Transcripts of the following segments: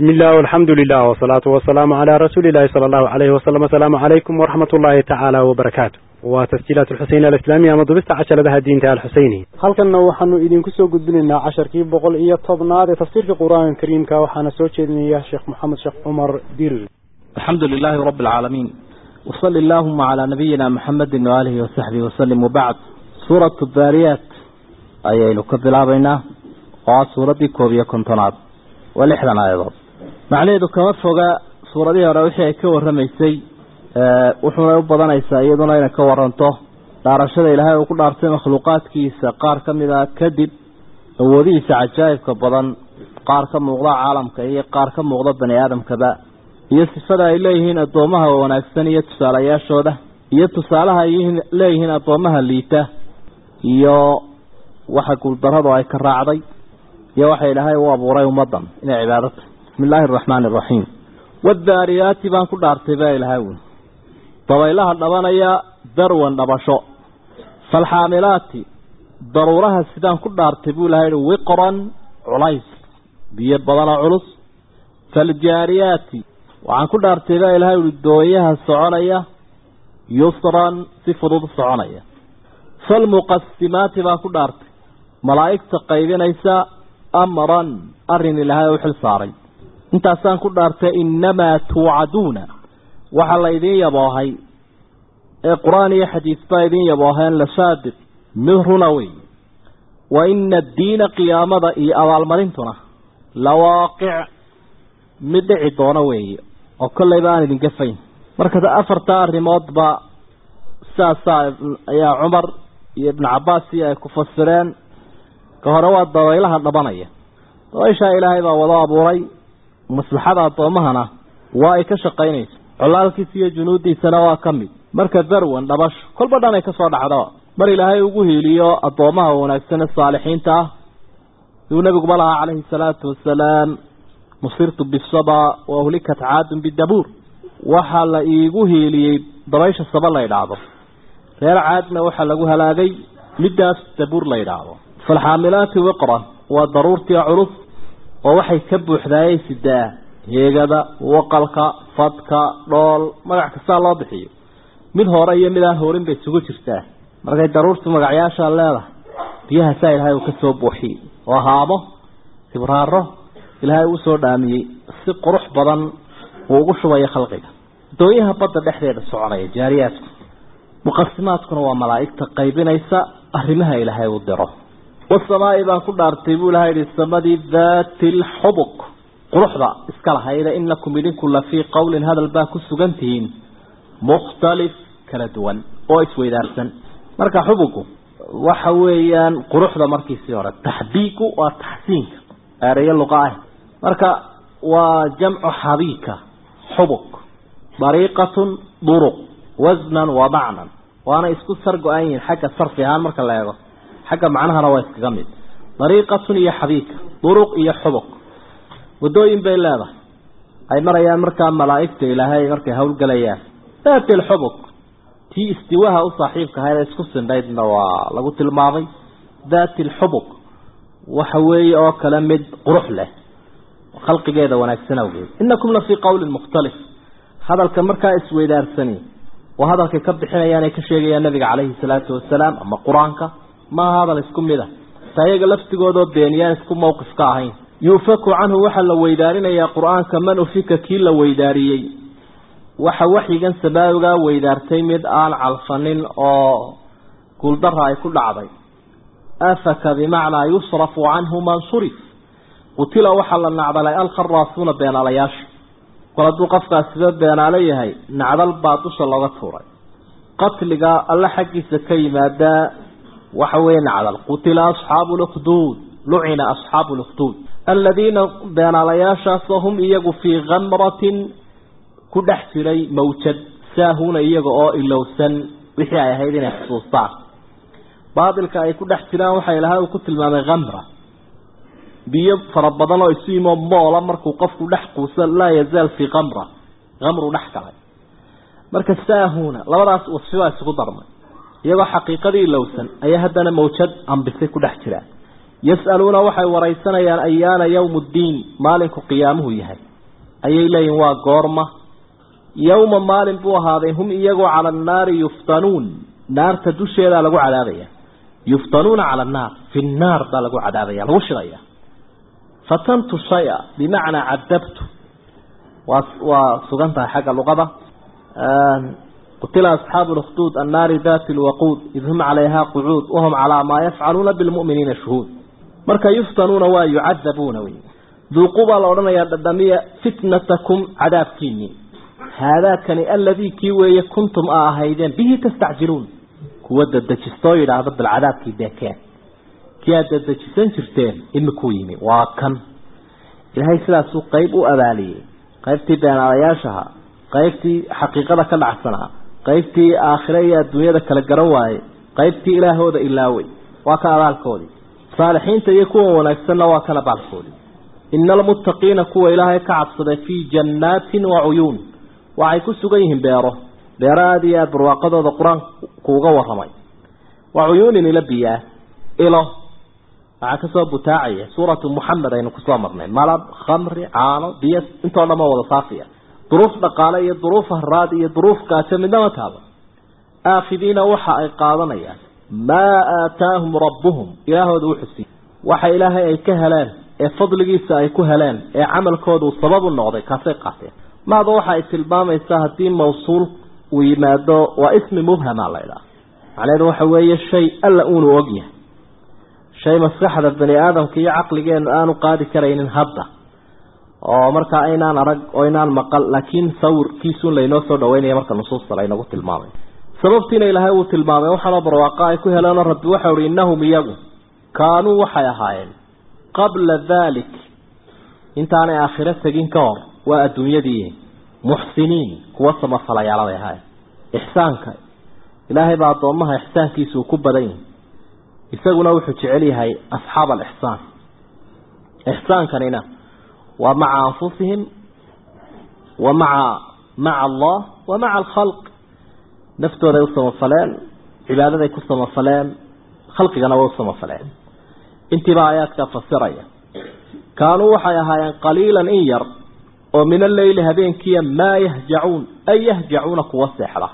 بسم الله والحمد لله والصلاة والسلام على رسول الله صلى الله عليه وسلم السلام عليكم ورحمة الله تعالى وبركاته وتسجيلات الحسين الإسلامية مضبست عشر لها الدين تعالى الحسيني halkanna waxaanu idinku soo gudbinaynaa casharkii boqol iyo tobnaad ee tafsiirka qur-aanka kariimka waxaana soo jeedinaya sheekh maxamed sheekh cumar dirir الحمد لله رب العالمين وصل اللهم على نبينا محمد وآله وصحبه وسلم وبعد سورة الذاريات أي نكبلا بينا وسورة كوبية كنتنات ولحدا أيضا معنى كما فوق سورة دي روحي كور رميسي وحنا يبضان إيسا أيضا إنا كورنته دارشد إلهي وكل أرسي مخلوقات كيسا قار كمدا كدب وديسا عجائب كبضان قار كمغضى عالم كأي قار كمغضى بني آدم كبا iyo sifada ay leeyihiin addoomaha wanaagsan iyo tusaalayaashooda iyo tusaalaha ay leeyihiin addoomaha liita iyo waxa guuldarradu ay ka raacday iyo waxa ilaahay u abuuray ummaddan inay cibaadata bismi illaahi araxmaani araxiim wadaariyaati baan ku dhaartay baa ilahay wy dabaylaha dhabanaya darwan dhabasho falxaamilaati daruuraha sidaan ku dhaartay buu ilahay hi wiqran culays biyo badanoo culus faljaariyaati waxaan ku dhaartay baa ilahay uhi dooyaha soconaya yusran si fudud soconaya falmuqasimaati baan ku dhaartay malaa'igta qaybinaysa amran arrin ilaahay u xil saaray intaasaan ku dhaartay innamaa tuucaduuna waxaa la idiin yaboohay ee qur-aan iyo xadiis baa idiin yabooheen la saadiq mid runa wey wa ina addiina qiyaamada iyo abaalmarintuna la waaqic mid dhici doono weeye oo kollayba aan idin gafayn marka afarta arrimoodba sidaasaa ayaa cumar iyo ibnu cabbaas iyo ay ku fasireen ka hore waa dabaylaha dhabanaya dabayshaa ilaahay baa wado abuuray maslaxada addoommahana waa ay ka shaqaynaysa colaalkiisa iyo junuuddiisana waa ka mid marka darwan dhabasho kolba dhan ay ka soo dhacdo mar ilaahay ugu hiiliyo addoomaha wanaagsane saalixiinta ah siduu nebiguba lahaa calayhi salaatu wasalaam nusirtu bisaba wahulikat caadun bidabuur waxaa la iigu hiiliyey dabaysha saba la idhaahdo reer caadna waxaa lagu halaagay middaas dabuur la idhaahdo falxaamilaati wiqra waa daruurtii culus oo waxay ka buuxdaayay sidaa heegada waqalka fadka dhool magac kastaa loo bixiyo mid hore iyo mid aan horin bay isugu jirtaa markay daruurtu magacyaashaa leedahay biyahaasaa ilaahay uu ka soo buuxiyey oo haamo sibraaro ilaahay uu soo dhaamiyey si qurux badan uu ugu shubayo khalqiga dooyaha badda dhexdeeda soconaya jaariyaadku muqasimaadkuna waa malaa'igta qaybinaysa arrimaha ilaahay uu diro wasamaa'i baan ku dhaartay buu ilahay yihi samadii daati lxubuq quruxda iska lahayda inakum idinku la fii qowlin hadal baa ku sugan tihiin mukhtalif kala duwan oo isweydaarsan marka xubugu waxa weeyaan quruxda markiisii hore taxbiiku waa taxsiinka ereyo luqa ah marka waa jamcu xabiika xubuk dariiqatun duruq wasnan wa macnan waana isku sar go-an yihiin xagga sarfi ahaan marka la eego xagga macnahana waa iskaga mid dariiqatun iyo xabiika duruq iyo xubuk wadooyin bay leedahay ay marayaan markaa malaa'igta ilaahay markay howlgelayaan daati lxubuk tii istiwaha u saaxiibka ahayd ee isku sindhaydna waa lagu tilmaamay daati lxubuk waxa weeye oo kale mid qurux leh khalqigeeda wanaagsan awgeed inakum la fii qowlin mukhtalif hadalka markaa isweydaarsani waa hadalkay ka bixinayaan ay ka sheegayaan nabiga calayhi salaatu wasalaam ama qur-aanka maaha hadal isku mid a taa iyaga laftigoodoo beeniyaan isku mawqif ka ahayn yuufaku canhu waxaa la weydaarinayaa qur-aanka man ufika kii la weydaariyey waxa waxyigan samaawigaa weydaartay mid aan calfanin oo guuldara ay ku dhacday afaka bimacnaa yusrafu canhu man surif qutila waxaa la nacdalay alkharaasuuna beenaalayaasha kol hadduu qofkaas sida beenaalo yahay nacdal baa dusha looga tuuray qatliga alle xaggiisa ka yimaadaa waxa weeye nacdal qutila asxaabu lukhduud lucina asxaabu lukhduud aladiina beenaalayaashaasoo hum iyagu fii kamratin ku dhex jiray mawjad saahuuna iyaga oo ilowsan wixii ay ahayd inay xusuustaan baatilka ay ku dhex jiraan waxaa ilahay uu ku tilmaamay kamra biyo fara badan oo isu yimo moola markuu qofku dhex quusa laa yazaal fii kamra kamru dhex galay marka saahuna labadaas wasfi baa isugu darmay iyagoo xaqiiqadii ilowsan ayaa haddana mawjad ambisay ku dhex jiraan yas'aluuna waxay waraysanayaan ayaana yowmu ddiin maalinku qiyaamuhu yahay ayay leeyihin waa goorma yowma maalin buu ahaaday hum iyagoo cala annaari yuftanuun naarta dusheedaa lagu cadaabaya yuftanuuna cala annaar fi nnaar baa lagu cadaabaya lagu shidaya fatantu shaya bimacnaa cadabtu waa waa sugan tahay xagga luqada qutila asxaabu lkhduud annaari dati lwaquud id hum calayha qucuud wahum calaa maa yafcaluuna bilmu'miniina shuhuud marka yuftanuuna waa yucadabuuna wey duuqu baa la odhanayaa dhadhamiya fitnatakum cadaabkiinii haadaakani aladii kii weeye kuntum a ahaydeen bihi tastacjiluun kuwa dadejistoo yidhaahda bal cadaabkii deekeen kii aad dadejisan jirteen imikuu yimi waa kan ilaahay sidaasuu qeyb u abaaliyey qaybtii beenaalayaashaha qaybtii xaqiiqada ka dhacsanaa qaybtii aakhire iyo adduunyada kala garan waayey qaybtii ilaahooda ilaawey waa ka abaalkoodii saalixiinta iyo kuwa wanaagsanna waa kan abaalkoodii ina almuttaqiina kuwa ilaahay ka cabsaday fii jannaatin wa cuyuun waxay ku sugan yihiin beero beero aada iyo aada barwaaqadooda qur-aanku uga warramay wa cuyuunin ila biyaa ilo waxaa kasoo butaacaya suuratu muxamed aynu kusoo marnay malab khamri caano biyo intoo dhan ma wada saafiya duruuf dhaqaale iyo duruuf haraad iyo duruuf gaajo midnama taaba aakhidiina waxa ay qaadanayaan maa aataahum rabbuhum ilaahooda u xusiy waxa ilaahay ay ka heleen ee fadligiisa ay ku heleen ee camalkoodu sabab u noqday kaasay qaateen maada waxa ay tilmaamaysaa haddii mawsuul uu yimaado waa ismi mubhama la ydhaha macnaheedu waxa weeye shay alla uunu ogyahay shay maskaxda bani aadamka iyo caqligeenu aanu qaadi karaynin hadda oo markaa aynaan arag oo inaan maqal laakiin sawirkiisuun laynoo soo dhaweynaya marka nusuusta laynagu tilmaamay sababtiina ilaahay uu tilmaamay waxaanoo barwaaqa ay ku heleenoo rabbi waxau ihi innahum iyagu kaanuu waxay ahaayeen qabla dalik intaanay aakhiro tegin ka hor waa adduunyadii muxsiniin kuwa samafalayaala bay ahaayeen ixsaanka ilaahay baa addoommaha ixsaankiisa uu ku badan yahay isaguna wuxuu jecel yahay asxaab alixsaan ixsaankanina waa maca anfusihim wa maca maca allah wa maca alkhalq naftooday u samafaleen cibaadaday ku samafaleen khalqigana way u samafaleen intiibaa aayaadkaa fasiraya kaanuu waxay ahaayeen qaliilan in yar oo min alleyli habeenkiiya maa yahjacuun ay yahjacuuna kuwa seexda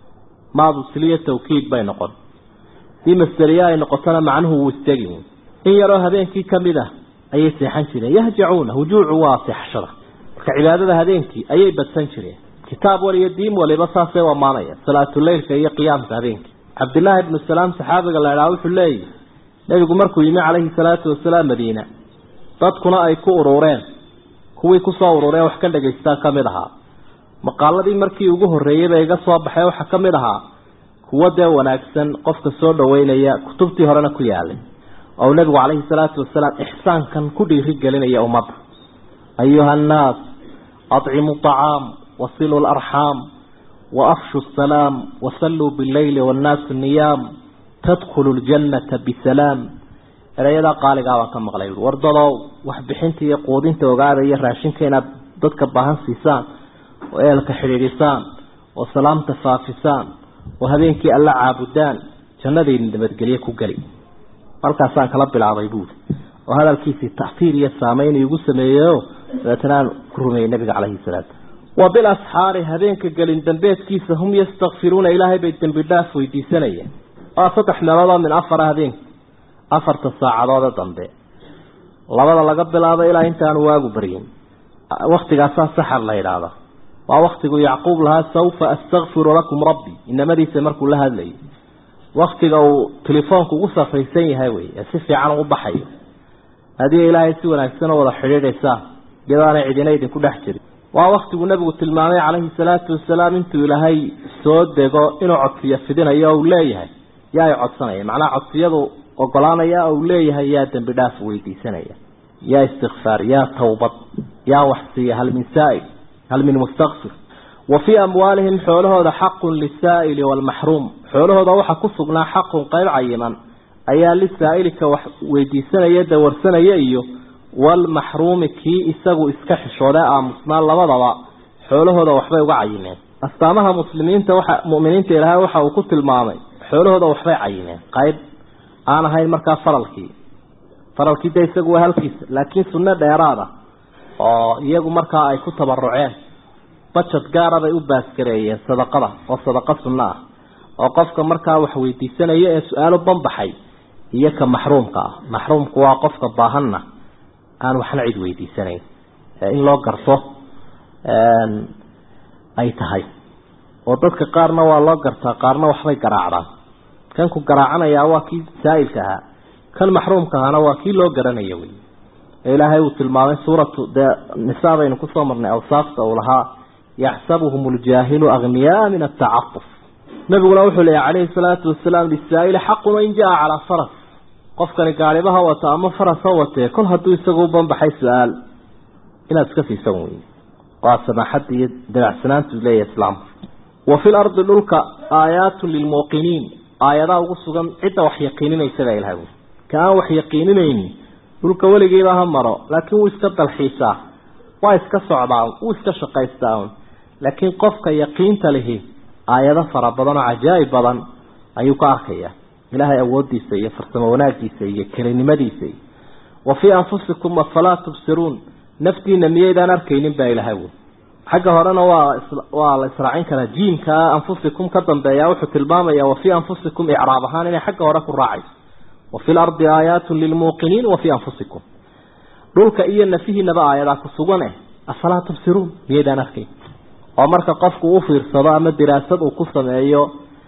maadu siliya tawkiid bay noqon dii masderiya ay noqotona macnuhu wuu istegi in yaroo habeenkii ka mid ah ayay seexan jireen yahjacuuna hujuucu waa seexashada marka cibaadada habeenkii ayay badsan jireen kitaab waliyo diin waliba saasay u ammaanaya salaatuleylka iyo qiyaamka habeenkii cabdillaahi ibnu salaam saxaabiga la idhaha wuxuu leeyahy nebigu markuu yimi calayhi salaatu wasalaam madiina dadkuna ay ku urureen kuwii kusoo urureen wax ka dhagaystaa ka mid ahaa maqaaladii markii ugu horreeyey bay iga soo baxay waxaa ka mid ahaa kuwo dee wanaagsan qofka soo dhaweynaya kutubtii horena ku yaalay oo nebigu calayhi salaatu wasalaam ixsaankan ku dhiiri gelinaya ummadda ayuha annaas acimuu acaam wasiluu larxaam waafshu asalaam wasalluu bileyli wannaasu niyaam tadkhulu ljannata bisalaam erayadaa qaaligaa baan ka maqlay war dadow waxbixinta iyo quudinta ogaada iyo raashinka inaad dadka baahan siisaan oo eelka xidhiidhisaan oo salaamta faafisaan oo habeenkii alla caabudaan jannadayna nabadgelye ku geli halkaasaan kala bilaabay buuli oo hadalkiisii tacfiir iyo saameyn igu sameeyeyo dabeetana aan ku rumeeyey nabiga calayhi salaatu wa bilasxaari habeenka gelin dambeedkiisa hum yastakfiruuna ilaahay bay dembi dhaaf weydiisanayeen waa saddex meeloodoo min afara habeenka afarta saacadoode dambe labada laga bilaabo ilaa intaanu waagu baryin waktigaasaa saxar la yidhaahda waa waktigu yacquub lahaa sawfa astakfiru lakum rabbi inamadiisa markuu la hadlayay waktiga uu telefoonku ugu safraysan yahay wey ee si fiican u baxayo haddii ilaahay si wanaagsan oo wada xidhiidhaysaan iyadoo aanay cidina idinku dhex jirin waa waktigu nebigu tilmaamay calayhi salaatu wasalaam intuu ilaahay soo dego inuu codsiyo fidinayo uu leeyahay yaa ay codsanaya macnaha codsiyadu ogolaanaya uu leeyahay yaa dembi dhaaf weydiisanaya yaa istikfaar yaa tawbad yaa waxsiiya hal min saa'il hal min mustakfir wa fii amwaalihim xoolahooda xaqun lisaa'ili waalmaxruum xoolahooda waxaa ku sugnaa xaqun qayb cayiman ayaa lisaa'ilika wax weydiisanaya dawarsanaya iyo waalmaxruumi kii isagu iska xishooday aamusnaa labadaba xoolahooda waxbay uga cayimeen astaamaha muslimiinta waxa mu'miniinta ilaahay waxa uu ku tilmaamay xoolahooda waxbay cayimeen qayb aan ahayn markaa faralkii faralkii de isagu waa halkiisa laakiin sunno dheeraada oo iyagu markaa ay ku tabaruceen bajad gaara bay u baasgareeyeen sadaqada oo sadaqa sunno ah oo qofka markaa wax weydiisanaya ee su-aalo banbaxay iyo ka maxruumka ah maxruumku waa qofka baahanna aan waxna cid weydiisanayn in loo garto ay tahay oo dadka qaarna waa loo gartaa qaarna waxbay garaacdaan kan ku garaacanayaa waa kii saa'ilka ahaa kan maxruumka ahana waa kii loo garanaya wey ee ilaahay uu tilmaamay suuratu dee nisaa baynu kusoo marnay awsaafta uu lahaa yaxsabuhum اljaahilu agniyaa min atacafuf nabiguna wuxuu leeyahy calayhi salaatu wasalaam lisaa'ili xaqun in jaa calaa faras qofkani gaalibaha wata ama faras ha watee kol hadduu isagu u banbaxay su-aal inaad iska siisan wey waa samaaxadda iyo dabacsanaantu leeyahay islaamku wa fi lardi dhulka aayaatu lilmuuqiniin aayadaa ugu sugan cidda wax yaqiininaysa baa ilahay ka aan wax yaqiininaynin dhulka weligiiba ha maro laakiin wuu iska dalxiisaa waa iska socdaa wuu iska shaqaystaa laakiin qofka yaqiinta lihi aayado fara badan oo cajaa'ib badan ayuu ka arkayaa ilaahay awoodiisa iyo farsamo wanaagiisa iyo kelinimadiisa iyo wa fii anfusikum afalaa tubsiruun naftiina miyaydaan arkaynin baa ilahay wy xagga horena waa waa la israacin karaa jiimka anfusikum ka dambeeya wuxuu tilmaamaya wa fii anfusikum icraab ahaan inay xagga hore ku raacayso wa fi lardi aayaatu lilmuuqiniin wa fii anfusikum dhulka iyo nafihiinaba aayadaa ku sugan eh afalaa tubsiruun miyaydaan arkayn oo marka qofku u fiirsado ama diraasad uu ku sameeyo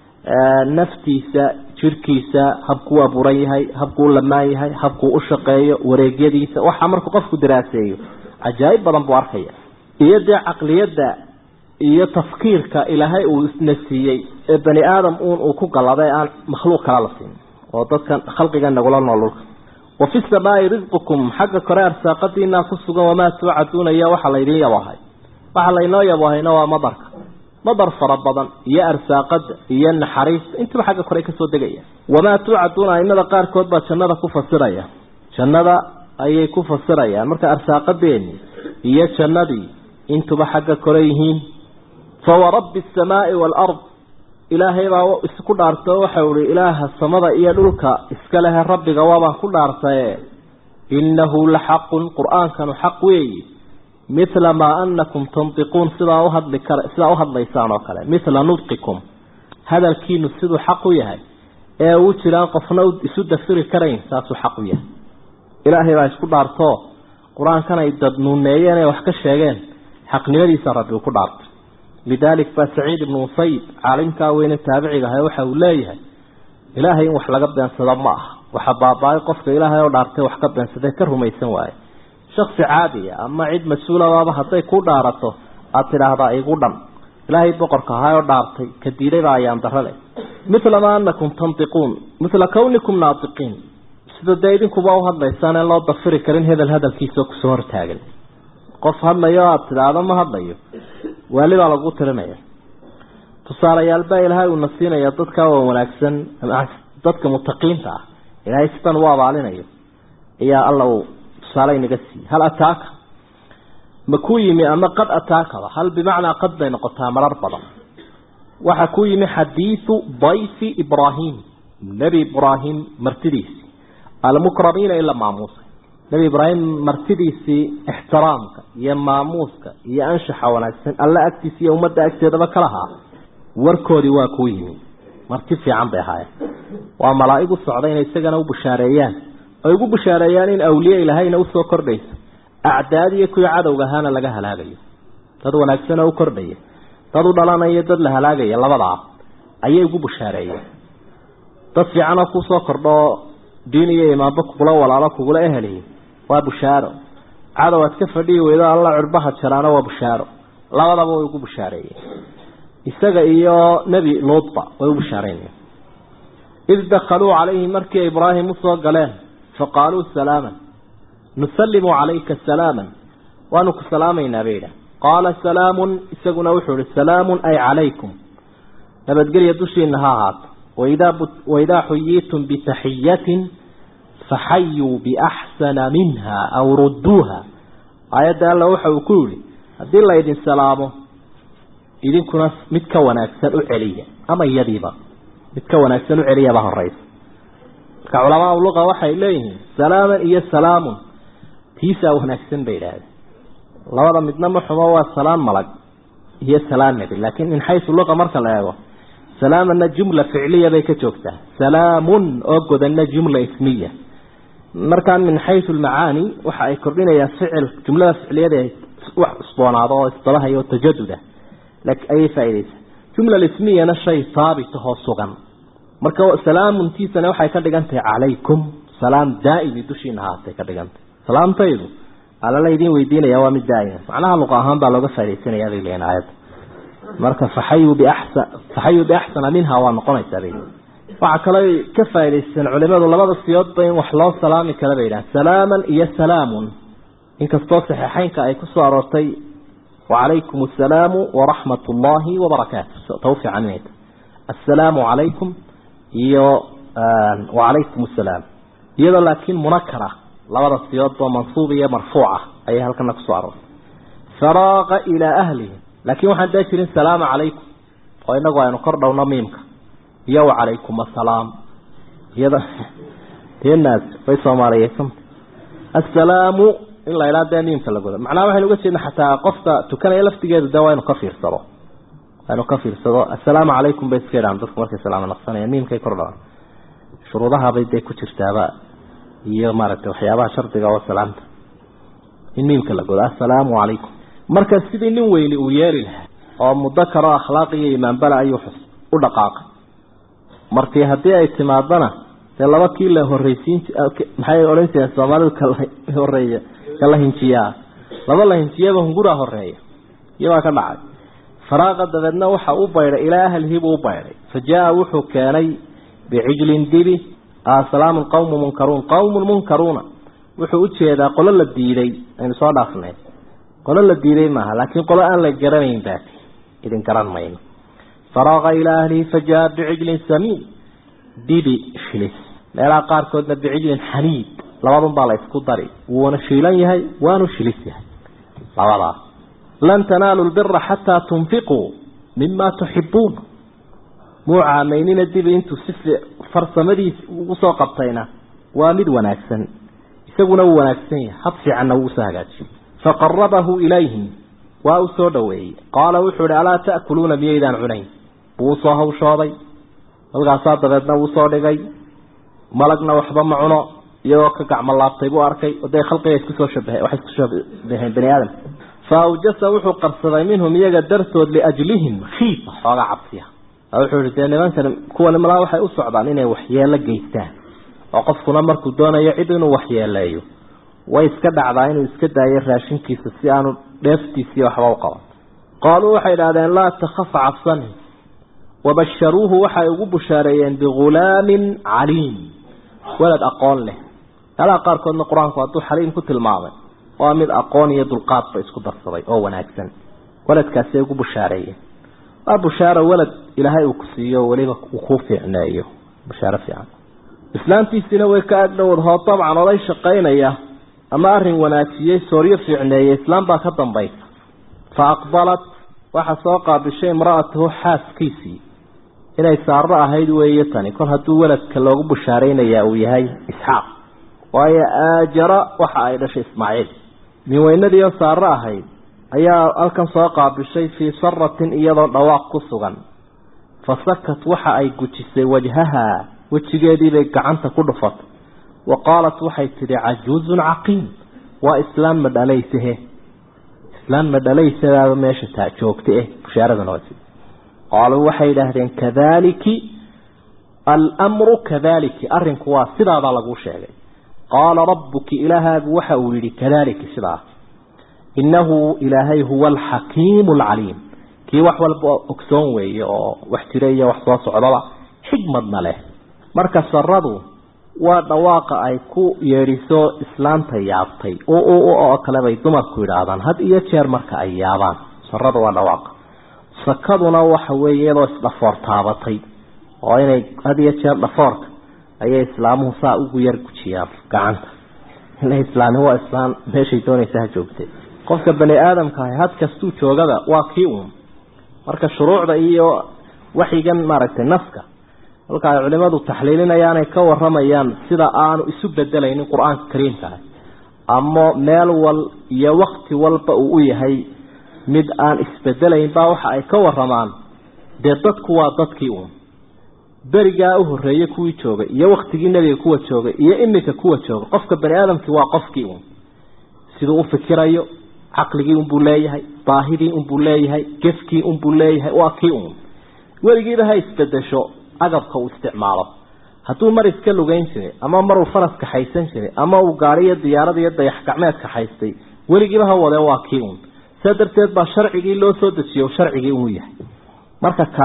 naftiisa jirkiisa habkuu abuuran yahay habkuu lamaan yahay habkuu u shaqeeyo wareegyadiisa waxa markuu qofku diraaseeyo cajaa'ib badan buu arkaya iyo dee caqliyadda iyo tafkiirka ilaahay uu isna siiyey ee bani aadam uun uu ku galaday aan makhluuq kala la siin oo dadkan khalqiga nagula nool dhulka wa fi samaai risqukum xagga kore arsaaqadiinaa ku sugan wamaa tuucaduuna iyo waxa laydin yabahay waxa laynoo yabahayna waa madarka madar fara badan iyo arsaaqada iyo naxariista intuba xagga kore kasoo degaya wamaa tuucaduuna aimada qaarkood baa jannada ku fasiraya jannada ayay ku fasirayaan marka arsaaqadeeni iyo jannadii intuba xagga kore yihiin fawarabbi asamaai waalard ilaahay baa isku dhaartay waxau ihi ilaaha samada iyo dhulka iska lehe rabbiga waabaan ku dhaartaye innahu la xaqun qur-aankanu xaq weeyi mithla maa anakum tantiquun sidaa uhadli kar sidaa uhadlaysaan oo kale mithla nudqikum hadalkiinu siduu xaq u yahay ee uu jiraan qofna isu dafiri karayn saasuu xaq u yahay ilaahay baa isku dhaartoo qur-aankan ay dad nuuneeyeen ee wax ka sheegeen xaqnimadiisa rabbi uu ku dhaartay lidaalik baa saciid ibnu musayib caalimkaa weyne taabiciga ahay waxa uu leeyahay ilaahay in wax laga beensado ma aha waxa baaba-ay qofka ilaahay oo dhaartay wax ka beensadee ka rumaysan waaye shaksi caadiya ama cid mas-uulabaaba hadday ku dhaarato aada tidhaahdaa igu dhan ilaahay boqorka ahaa oo dhaartay ka diiday baa ayaan darale mithla maa anakum tantiquun mithla kawnikum naatiqiin sida dee idinkuba u hadlaysaan en loo dafiri karin hedel hadalkiisao kusoo hortaagan qof hadlayo aada tidhaahdo ma hadlayo waali baa lagu tirinaya tusaalayaal baa ilaahay uuna siinaya dadka waa wanaagsan dadka mutaqiinta ah ilaahay sidan u abaalinayo ayaa alla uu tusaale inaga siiyey hal ataaka ma ku yimi ama qad ataakaba hal bimacnaa qad bay noqotaa marar badan waxa ku yimi xadiidu dayfi ibraahim nebi ibraahim martidiisi almukramiina ila maamuusa nebi ibraahim martidiisii ixtiraamka iyo maamuuska iyo anshaxa wanaagsan alla agtiisa iyo ummadda agteedaba ka lahaa warkoodii waa kuu yimi marti fiican bay ahaayeen waa malaa'ig u socda inay isagana u bushaareeyaan ay ugu bushaareeyaan in awliye ilahayna usoo kordhayso acdaad iyo kuwii cadowga ahaana laga halaagayo dad wanaagsan oo u kordhaya dad u dhalanayo dad la halaagaya labadaa ayay ugu bushaareeyeen dad fiican oo kusoo kordho diin iyo imaanba kugula walaalo kugula eheliy waa bushaaro cadow aad ka fadhiyi weydo alla curbaha jaraana waa bushaaro labadaba way ugu bushaareeyeen isaga iyo nebi luudba way u bushaareynayeen id dakaluu calayhi markii ibraahim usoo galeen faqaaluu salaaman nusallimu calayka salaaman waanu ku salaamaynaa bay idhaah qaala salaamun isaguna wuxuu ihi salaamun ay calaykum nabadgelya dushiina ha ahaato waidaa waidaa xuyiitum bitaxiyatin faxayuu biaxsana minha aw rudduuha aayadda alla waxa uu ku yihi haddii laydin salaamo idinkuna mid ka wanaagsan u celiya ama iyadiiba mid ka wanaagsan u celiyaba horeysa marka culamaa luqa waxay leeyihiin salaaman iyo salaamun tiisaa wanaagsan bay idhaahdeen labada midna ma xumo waa salaan malag iyo salaan nebi laakiin min xaysu luqa marka la eego salaamana jumla ficliya bay ka joogtaa salaamun oo godanna jumla ismiya markaan min xaysu lmacaani waxa ay kordhinayaan ficil jumlada ficliyada wax cusboonaado oo isdabahayo oo tajaduda ayay faaideysaa jumla ismiyana shay haabit ahoo sugan marka salaamuntiisana waxay ka dhigan tahay calaykum salaam daa'imi dushiina haatay ka dhigantay salaamtaydu alala idin weydiinaya waa mid daa'ima macnaha luqa ahaan baa looga faa'idaysanaya bay leeyihin aayadda marka faxayu biaxsan faxayu biaxsana minha waa noqonaysaa bay waxaa kaloo ka faa'idaysteen culimadu labada siyoodba in wax loo salaami kara bay yidhahan salaaman iyo salaamun inkastoo saxiixeynka ay ku soo aroortay wacalaykum assalaamu waraxmat ullaahi wabarakaatu tawfiic caninayta assalaamu calaykum iyo wacalaykum assalaam iyadoo laakiin munakara labada siyoodba mansuub iyo marfuuca ayay halkana kusoo aroortay faraaqa ilaa ahlihi laakiin waxaan daa jirin salaamu calaykum oo inagu aynu kor dhowno miimka iyo wacalaykum assalaam iyada deenaas way soomaaliyeysanta assalaamu in la idhaa dee miimka la godo macnaha waxaynu uga jeedna xataa qofka tukanaya laftigeedu de waa inu ka fiirsado waa inu ka fiirsado assalaamu calaykum bay iska idhahan dadku markay salaamo naqsanayaan miimkay kor dhawaan shuruudahabay dee ku jirtaaba iyo maaragtay waxyaabaha shardiga oo salaamta in miimka la godo assalaamu calaykum marka sidii nin weyni uu yeeri lahaa oo mudakar oo akhlaaq iyo imaanbala ayuu u dhaqaaqay markii haddii ay timaadana dee laba kii la horreysiin maxay odhan jireen soomaalidu kala horeeya kala hinjiyaa laba la hinjiyaba hunguraa horeeya iyobaa ka dhacay faraaqa dabeedna waxa u baydhay ilaa ahlihi buu u baydhay fa jaa wuxuu keenay bicijlin dibi salaamun qawmu munkaruun qawmun munkaruuna wuxuu ujeedaa qolo la diiday aynu soo dhaafnay qolo la diiday maaha laakiin qolo aan la garanayn baati idin garan mayno faraaqa ilaa ahlihi fa jaa bicijlin samiin dibi shilis meelaha qaarkoodna bicijlin xaniid labadun baa la isku dari wuuna shiilan yahay waanu shilis yahay labadaa lan tanaalu lbira xataa tunfiquu mima tuxibuun muu caamaynina dibi intuu si farsamadiis ugu soo qabtayna waa mid wanaagsan isaguna wuu wanaagsan yahay had fiicanna wuu usoo hagaajiyey faqarabahu ilayhim waa u soo dhoweeyey qaala wuxuu ihi alaa ta'kuluuna miyaydaan cunayn buu usoo hawshooday halkaasaa dabeedna wuu soo dhigay malagna waxba ma cuno iyagoo ka gacmo laabtay buu arkay dee khalqiga iskusoo shabahe waxay isku shabaheen bani aadam fa awjasa wuxuu qarsaday minhum iyaga dartood liajlihim khiifa xoogaa cabsiya wuxuu ihi dee nimankan kuwani malaa waxay u socdaan inay waxyeelo geystaan oo qofkuna markuu doonayo cid inuu waxyeeleeyo way iska dhacdaa inuu iska daayo raashinkiisa si aanu dheeftiisiiyo waxba u qaban qaaluu waxay idhahdeen laa takhaf cabsani wabasharuuhu waxay ugu bushaareeyeen bihulaamin caliim walad aqoon leh meelaha qaarkoodna qur-aanku hadduu xaliim ku tilmaamay waa mid aqoon iyo dulqaadba isku darsaday oo wanaagsan waladkaasay ugu bushaareeyeen waa bushaaro walad ilaahay uu ku siiyo weliba uu ku fiicneeyo bushaaro fiican islaantiisiina way ka agdhowd hoo dabcan oday shaqaynaya ama arin wanaajiyey sooryo fiicneeyey islaam baa ka dambaysa fa aqbalat waxa soo qaabishay imra'atuhu xaaskiisii inay saaro ahayd weeye tani kol hadduu waladka loogu bushaaraynayaa uu yahay isxaaq waayo aajara waxa ay dhashay ismaaciil minweynadii oo saaro ahayd ayaa halkan soo qaabishay fii saratin iyadoo dhawaaq ku sugan fa sakat waxa ay gujisay wajhaha wejigeediibay gacanta ku dhufatay wa qaalat waxay tidhi cajuuzun caqiim waa islaam ma dhalaysahe islaam ma dhalaysadaaba meesha taa joogta eh bushaaradana waa qaaluu waxay yidhaahdeen kadaliki almru kadaliki arrinku waa sidaadaa laguu sheegay qaala rabbuki ilaahaagu waxa uu yidhi kadaliki sidaas innahu ilaahay huwa alxakiimu alcaliim kii wax walba ogsoon weeye oo wax jira iyo wax soo socdaba xigmadna leh marka saradu waa dhawaaqa ay ku yeedhiso islaanta yaabtay oo kale bay dumarku yidhaahdaan had iyo jeer marka ay yaabaan sarada waa dhawaaqa sakaduna waxa weeye iyadoo isdhafoor taabatay oo inay had iyo jeer dhafoorka ayay islaamuhu saa ugu yar gujiyaan gacanta ina islaami waa islaam meeshay doonaysa ha joogtay qofka bani aadamka ahi had kastuu joogaba waa kii uun marka shuruucda iyo waxyigan maaragtay naska halka ay culimadu taxliilinayaanay ka waramayaan sida aanu isu bedelaynin qur-aanka kariimka ah ama meel wal iyo wakti walba uu u yahay mid aan isbedelayn baa waxa ay ka waramaan dee dadku waa dadkii uun berigaa u horreeyey kuwii joogay iyo waktigii nebiga kuwa joogay iyo iminka kuwa jooga qofka bani aadamkii waa qofkii uun siduu u fikirayo caqligii unbuu leeyahay baahidii unbuu leeyahay gefkii unbuu leeyahay waa kii uun weligiiba ha isbedesho agabka uu isticmaalo hadduu mar iska lugeyn jiray ama maruu faras kaxaysan jiray ama uu gaari iyo diyaarad iyo dayax gacmeed kaxaystay weligiiba ha wadee waa kii uun saa darteed baa sharcigii loo soo dejiyo sharcigii uu yahay marka ka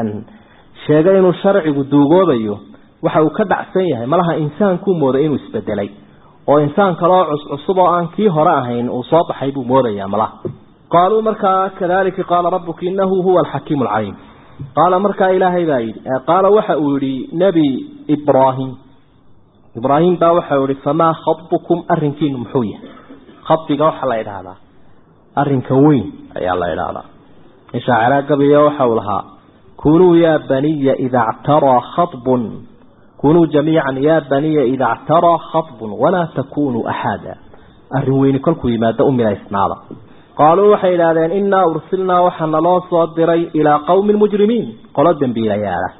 sheegay inuu sharcigu duugoobayo waxa uu ka dhacsan yahay malaha insaankuu mooday inuu isbedelay oo insaan kaloo cuscusub oo aan kii hore ahayn uu soo baxay buu moodayaa malaha qaaluu markaa kadalika qaala rabuka inahu huwa alxakiimu alcaliim qaala markaa ilaahay baa yidhi qaala waxa uu yihi nebi ibraahim ibraahim baa waxa uu yihi famaa khabukum arrinkiinu muxuu yahay khabiga waxaa la idhaahdaa arrinka weyn ayaa la idhaahdaa inshaacilaa gabiyo waxa uu lahaa kunuu yaa baniya ida ctaraa khabun kunuu jamiican yaa baniya ida ctaraa khabun walaa takunuu axaada arrin weyni kolkuu yimaado u milaysnaada qaaluu waxay idhaahdeen innaa ursilnaa waxaa naloo soo diray ilaa qowmi mujrimiin qolo dembiilayaala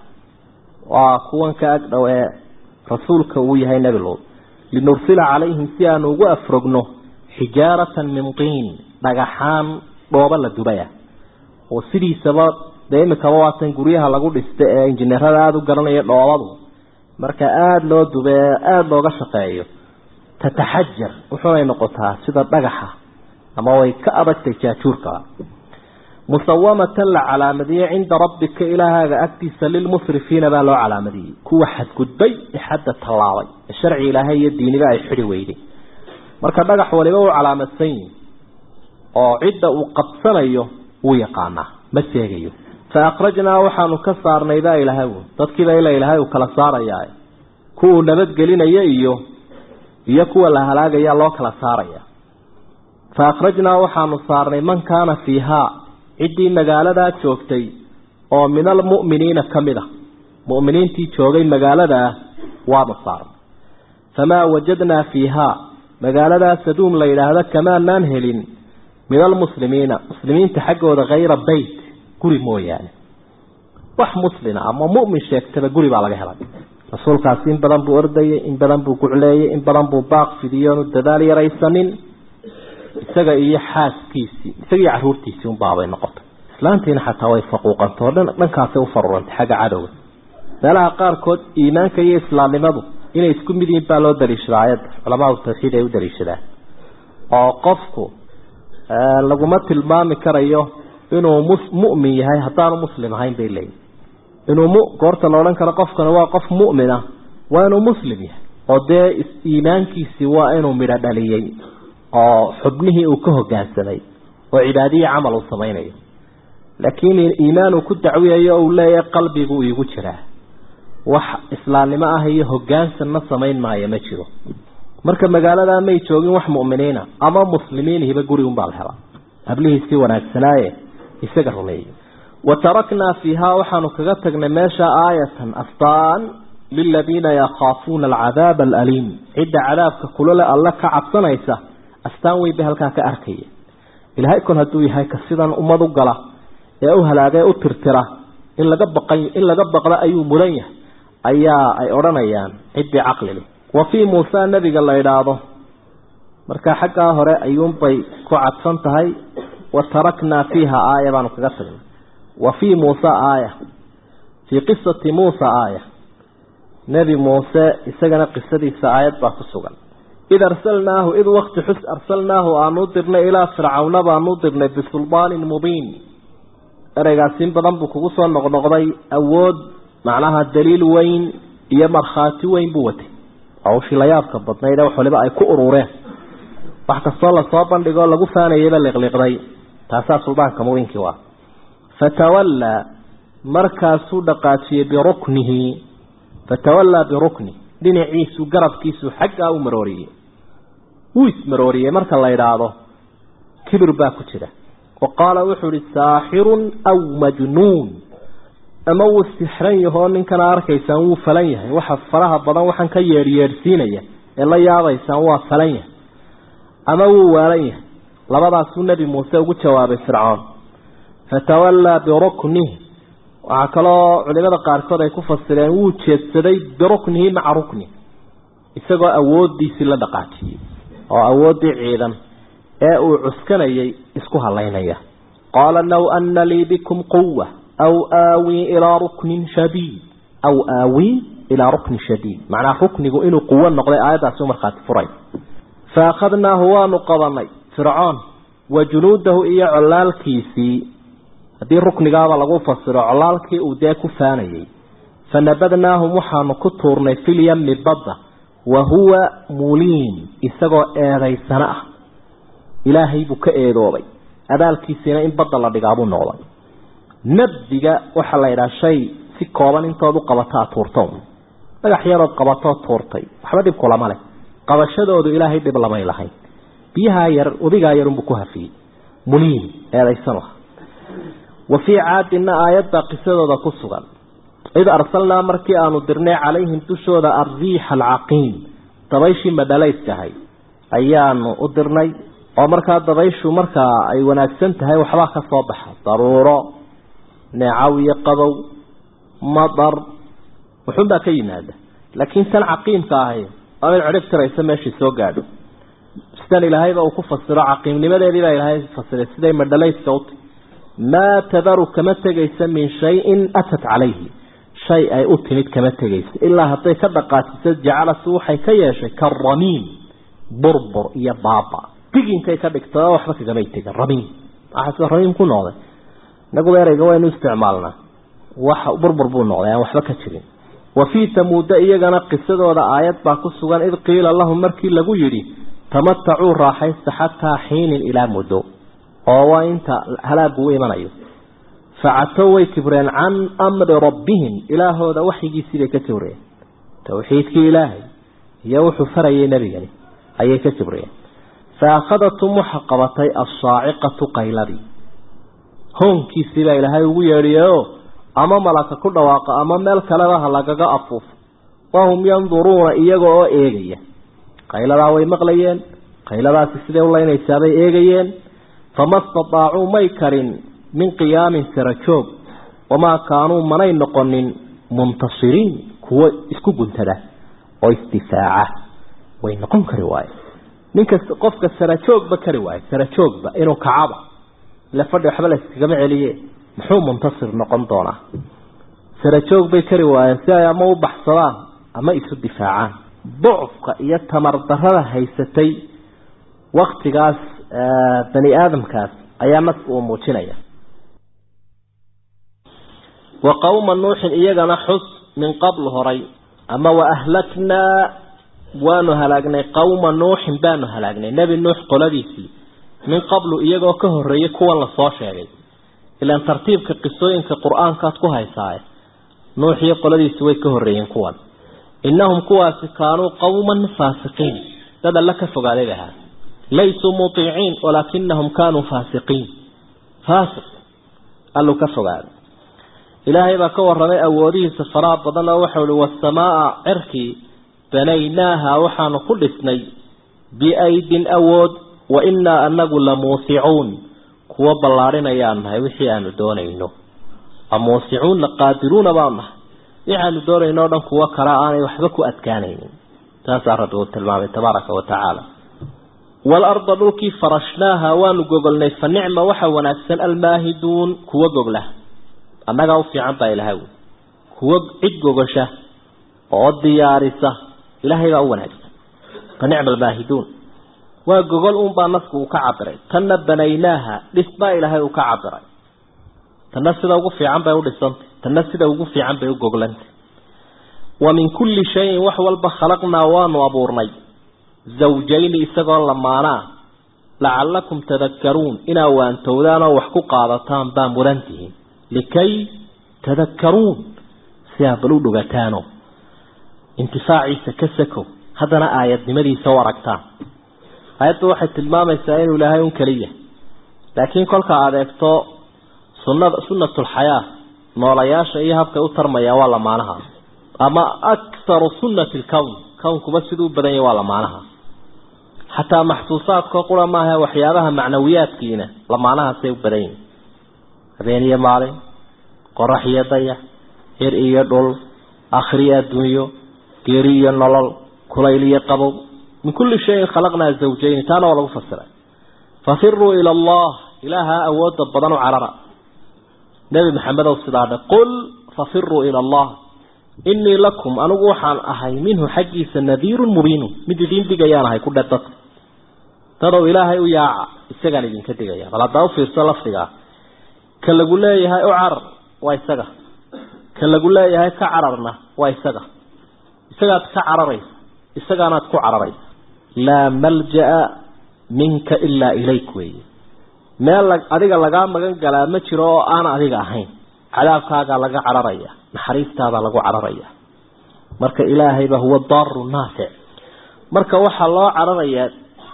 waa kuwan ka agdhow ee rasuulka uu yahay nebi luud linursila calayhim si aanu ugu afrogno xijaaratan min tiin dhagaxaan dhooba la dubaya oo sidiisaba dee imikaba waatan guryaha lagu dhista ee injineerada aada u garanaya dhoobadu marka aada loo dube ee aada looga shaqeeyo tataxajar wuxuunay noqotaa sida dhagaxa ama way ka adagtay jaajuurka musawamatan la calaamadiyey cinda rabbika ilaahaaga agtiisa lilmusrifiina baa loo calaamadiyey kuwa xadgudbay ee xadda tallaabay ee sharci ilaahay iyo diiniba ay xidhi weyday marka dhagax waliba uu calaamadsan yihi oo cidda uu qabsanayo wuu yaqaanaa ma seegayo fa akhrajnaa waxaanu ka saarnay baa ilaahay dadkiiba ila ilaahay uu kala saarayaa kuwuu nabadgelinayo iyo iyo kuwa la halaagaya loo kala saaraya fa akhrajnaa waxaanu saarnay man kaana fiihaa ciddii magaaladaa joogtay oo min almu'miniina ka mid a mu'miniintii joogay magaaladaa waanu saarnay famaa wajadnaa fiihaa magaaladaa saduum la yidhaahdo kamaanaan helin min almuslimiina muslimiinta xaggooda hayra beyt guri mooyaane wax muslina ama mu'min sheegtaba guri baa laga helay rasuulkaasi in badan buu ordayay in badan buu gucleeyey in badan buu baaq fidiyoonu dadaal yaraysanin isaga iyo xaaskiisii isaga iyo caruurtiisii unbaabay noqotay islaantiina xataa way faquuqantao dhan dhankaasay u farurantay xagga cadowga meelaha qaarkood iimaanka iyo islaamnimadu inay isku mid yihiin baa loo daliishadaa ayadda culamaau tawxiid ay u daliishadaan oo qofku laguma tilmaami karayo inuu mu'min yahay haddaanu muslim ahayn bay leeyihin inuu mu goorta la odhan karo qofkana waa qof mu'min ah waa inuu muslim yahay oo dee iimaankiisii waa inuu midho dhaliyey oo xubnihii uu ka hogaansamay oo cibaadiyi camal uu samaynayo laakiin iimaan uu ku dacwiyayo o uu leeyahay qalbigu iigu jiraa wax islaamnimo ah iyo hogaansanna samayn maayo ma jiro marka magaaladaa may joogin wax mu'miniina ama muslimiinihiba gurigunbaa la helaa hablihiisii wanaagsanaaye isaga rumeeyey wa taraknaa fiihaa waxaanu kaga tagnay meesha aayatan astaan liladiina yakhaafuuna alcadaaba alaliim cidda cadaabka kulole alle ka cabsanaysa astaan weyn bay halkaa ka arkaya ilaahay kol hadduu yahay ka sidan ummad u gala ee u halaagee u tirtira in laga baqan in laga baqda ayuu mudan yahay ayaa ay odhanayaan ciddii caqli leh wa fii muusa nebiga la idhaahdo marka xaggaa hore ayuunbay ku cadfan tahay wa taraknaa fiiha aaya baanu kaga tagnay wa fii muusa aaya fii qisati muusa aaya nebi muuse isagana qisadiisa aayad baa ku sugan id arsalnaahu id wakti xus arsalnaahu aanu dirnay ilaa fircawna baanu dirnay bisulbaanin mubiin ereygaas in badan buu kugu soo noqnoqday awood macnaha daliil weyn iyo markhaati weyn buu watay hawshii la yaabka badnayd ee wax waliba ay ku urureen wax kastoo lasoo bandhigoo lagu faanayayba liqliqday taasaa suldaanka mubiinkii waa fatawallaa markaasuu dhaqaajiyey biruknihi fatawallaa birukni dhinaciisu garabkiisu xaggaa u marooriyey wuu ismarooriyey marka la idhaahdo kibir baa ku jira wa qaala wuxuu ihi saaxirun aw majnuun ama wuu sixran yahoo ninkana arkaysaan wuu falan yahay waxa faraha badan waxaan ka yeedhyeedhsiinaya ee la yaabaysaan waa falan yahay ama wuu waalan yahay labadaasuu nebi muuse ugu jawaabay fircoon fatawallaa biruknihi waxaa kaloo culimada qaarkood ay ku fasireen wuu jeedsaday biruknihi maca rukni isagoo awooddiisii la dhaqaajiyey oo awooddii ciidan ee uu cuskanayay isku halaynaya qaala low ana lii bikum quwa aw aawii ilaa ruknin shadiid aw aawii ilaa ruknin shadiid macnaha ruknigu inuu quwo noqday aayaddaasi u markhaati furay fa akhadnaahu waanu qabanay fircoon wa junuudahu iyo colaalkiisii haddii ruknigaaba lagu fasiro colaalkii uu dee ku faanayay fanabadnaahum waxaanu ku tuurnay filyami badda wa huwa muliim isagoo eedaysano ah ilaahay buu ka eedoobay abaalkiisiina in badda la dhigaabuu noqday nabdiga waxaa la yidhaha shay si kooban intood u qabato aad tuurto dhagax yarood qabatoo tuurtay waxba dhib kulama leh qabashadoodu ilaahay dhib lamay lahayn biyahaa yar wadigaa yarunbuu ku hafiyey muliim eedaysano ah wa fii caadina aayadbaa qisadooda ku sugan id arsalnaa markii aanu dirnay calayhim dushooda alriixa alcaqiim dabayshii madhalayskahay ayaanu u dirnay oo markaa dabayshu markaa ay wanaagsan tahay waxbaa ka soo baxa daruuro neecaw iyo qabow madar wuxuunbaa ka yimaada laakiin tan caqiimka ahay waa mid cidhib tiraysa meeshii soo gaadho sidan ilaahayba uu ku fasiro caqiimnimadeedii baa ilaahay fasiray siday madhalayska uti maa tadaru kama tegaysa min shayin atat calayhi shay ay u timid kama tegaysa ilaa hadday ka dhaqaajiso jacalatu waxay ka yeeshay karamiin burbur iyo baaba diginkay ka dhigtay oo waxba kagamay tegin ramiin waxaa sida ramiin ku noqday inaguba ereyga waynu isticmaalnaa wax burbur buu noqday aan waxba ka jirin wa fii tamuuda iyagana qisadooda aayad baa ku sugan id qiila lahum markii lagu yidhi tamatacuu raaxaysta xataa xiinin ilaa muddo oo waa inta halaagu u imanayo facatow way kibreen can amri rabbihim ilaahooda waxyigiisii bay ka kibreen towxiidkii ilaahay iyo wuxuu farayay nebigani ayay ka kibreen fa akhadatum waxa qabatay assaaciqatu qayladii hoonkiisii baa ilaahay ugu yeedhiyeoo ama malaka ku dhawaaqa ama meel kaleba ha lagaga afuufo wahum yanduruuna iyaga oo eegaya qayladaa way maqlayeen qayladaasi siday u laynaysaabay eegayeen fama stadaacuu may karin min qiyaamin sarajoog wamaa kaanuu manay noqonin muntasiriin kuwo isku guntada oo isdifaaca way noqon kari waaye ninkasta qofka sarajoogba kari waaye sarajoogba inuu kacaba ile fadhi waxba layskagama celiye muxuu muntasir noqon doonaa sarajoog bay kari waayeen si ay ama u baxsadaan ama isu difaacaan ducfka iyo tamar darada haysatay waktigaas bani aadamkaas ayaa naska uu muujinaya wa qowma nuuxin iyagana xus min qabl horay ama wa ahlaknaa waanu halaagnay qowma nuuxin baanu halaagnay nebi nuux qoladiisii min qablu iyagoo ka horreeyay kuwan lasoo sheegay ilaan tartiibka qisooyinka qur-aankaad ku haysaaye nuux iyo qoladiisi way ka horreeyeen kuwan innahum kuwaasi kaanuu qowman faasiqiin dad alla ka fogaaday ahaa laysuu mutiiciin walaakinahum kaanuu faasiqiin faasiq alluu ka fogaaday ilaahay baa ka warramay awoodihiisa faraha badan oo waxau ihi waasamaaa cirkii banaynaaha waxaanu ku dhisnay biaydin awood wa innaa anagu la muusicuun kuwo ballaadhinayaan nahay wixii aanu doonayno amuusicuun laqaadiruuna baan nahay waxaanu doonayno o dhan kuwo kala aanay waxba ku adkaanaynin taasaa rabbi uu tilmaamay tabaaraka wa tacaala waalarda dhulkii farashnaaha waanu gogolnay fa nicma waxa wanaagsan almaahiduun kuwo gogla annagaa u fiican baa ilahay kuwo cid gogosha oo diyaarisa ilaahay baa u wanaagsan fa nicma almaahiduun waa gogol uunbaa nasku uu ka cabiray tanna banaynaaha dhis baa ilaahay uu ka cabiray tanna sida ugu fiican bay u dhisantay tanna sida ugu fiican bay u goglantay wa min kulli shayin wax walba khalaqnaa waanu abuurnay zawjayni isagoo lamaanaa lacallakum tadakkaruun inaa waantowdaan oo wax ku qaadataan baa mudan tihiin likay tadakkaruun si aa bal u dhogataano intifaaciisa ka sakow haddana aayadnimadiisa u aragtaan aayaddu waxay tilmaamaysaa inuu ilaahay un keliya laakiin kolka aad eegto sunada sunnatulxayaa noolayaasha iyo habkay u tarmayaan waa lamaanaha ama akharu sunnati lkown kownkuba siduu u badan yahy waa lamaanaha xataa maxsuusaadkao qura maaha waxyaabaha macnawiyaadkiina lamaanahaasay u badan yihin habeen iyo maalin qorax iyo dayax hir iyo dhul akhriyo adduunyo geeri iyo nolol kulayl iyo qabow min kulli shayin khalaqnaa zawjayni taana waa lagu fasiray fafiruu ila allah ilaaha awooda badan u carara nebi maxamedow sidaa dhe qul fafiruu ila allah inii lakum anigu waxaan ahay minhu xaggiisa nadiirun mubiinu mid idiin digayaan ahay ku dhe dadka dadow ilaahay u yaaca isagaan idinka digaya bal haddaa u fiirso lafdigaa ka lagu leeyahay u carar waa isaga ka lagu leeyahay ka cararna waa isaga isagaad ka cararaysa isagaanaad ku cararaysa laa malja'a minka ilaa ilayk weeye meel adiga lagaa magan galaa ma jiro oo aan adiga ahayn cadaabkaagaa laga cararaya naxariistaadaa lagu cararaya marka ilaahayba huwa daaru naafic marka waxaa loo cararayaa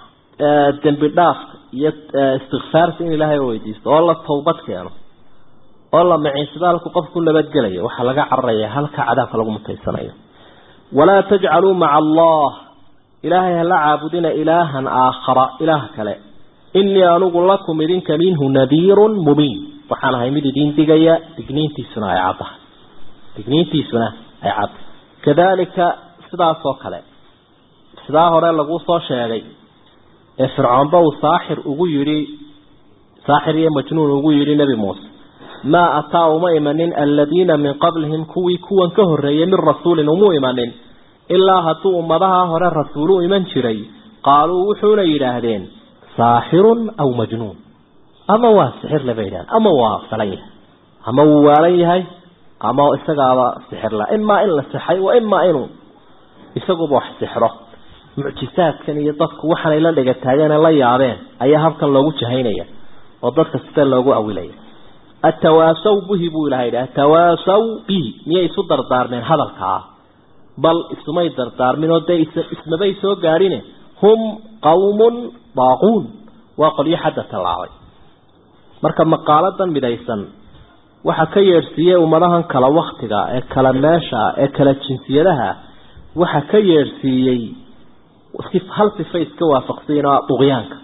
dembi dhaafka iyo istikfaarta in ilaahay weydiisto oo la tawbad keeno oo la maciisbaalku qofku nabadgelayo waxaa laga cararaya halka cadaabka lagu mutaysanayo walaa tajcaluu maca allah ilaahay hala caabudina ilaahan aakhara ilaah kale inii anugu lakum idinka minhu nadiirun mubiin waxaan ahay mid idiin digaya digniintiisuna ay caddahay digniintiisuna ay caddahay kadalika sidaas oo kale sidaa hore lagu soo sheegay ee fircoonba uu saaxir ugu yidhi saaxir iyo majnuun ugu yidhi nebi muuse maa ataa uma imanin aladiina min qablihim kuwii kuwan ka horreeyay min rasuulin umuu imanin ilaa hadduu ummadaha hore rasuulu iman jiray qaaluu wuxuuna yidhaahdeen saaxirun aw majnuun ama waa sixirle bay yidhahdeen ama waa falan yahay ama wuu waalan yahay ama isagaaba sixirla imaa in la sixay wa imaa inuu isaguba wax sixro mucjisaadkan iyo dadku waxaanay la dhega taageen la yaabeen ayaa habkan loogu jahaynaya oo dadka sida loogu awilaya atawaasaw bihi buu ilaha yidhi atawaasaw bihi miyay isu dardaarmeen hadalkaa bal isumay dardaarmin oo dee ismabay soo gaadhine hum qawmun daaquun waa qolyo xadda tallaabay marka maqaaladan midaysan waxa ka yeedhsiiyey ummadahan kala waktiga ee kala meesha ee kala jinsiyadaha waxa ka yeedhsiiyey hal sifa iska waafaqsayin oo duqyaanka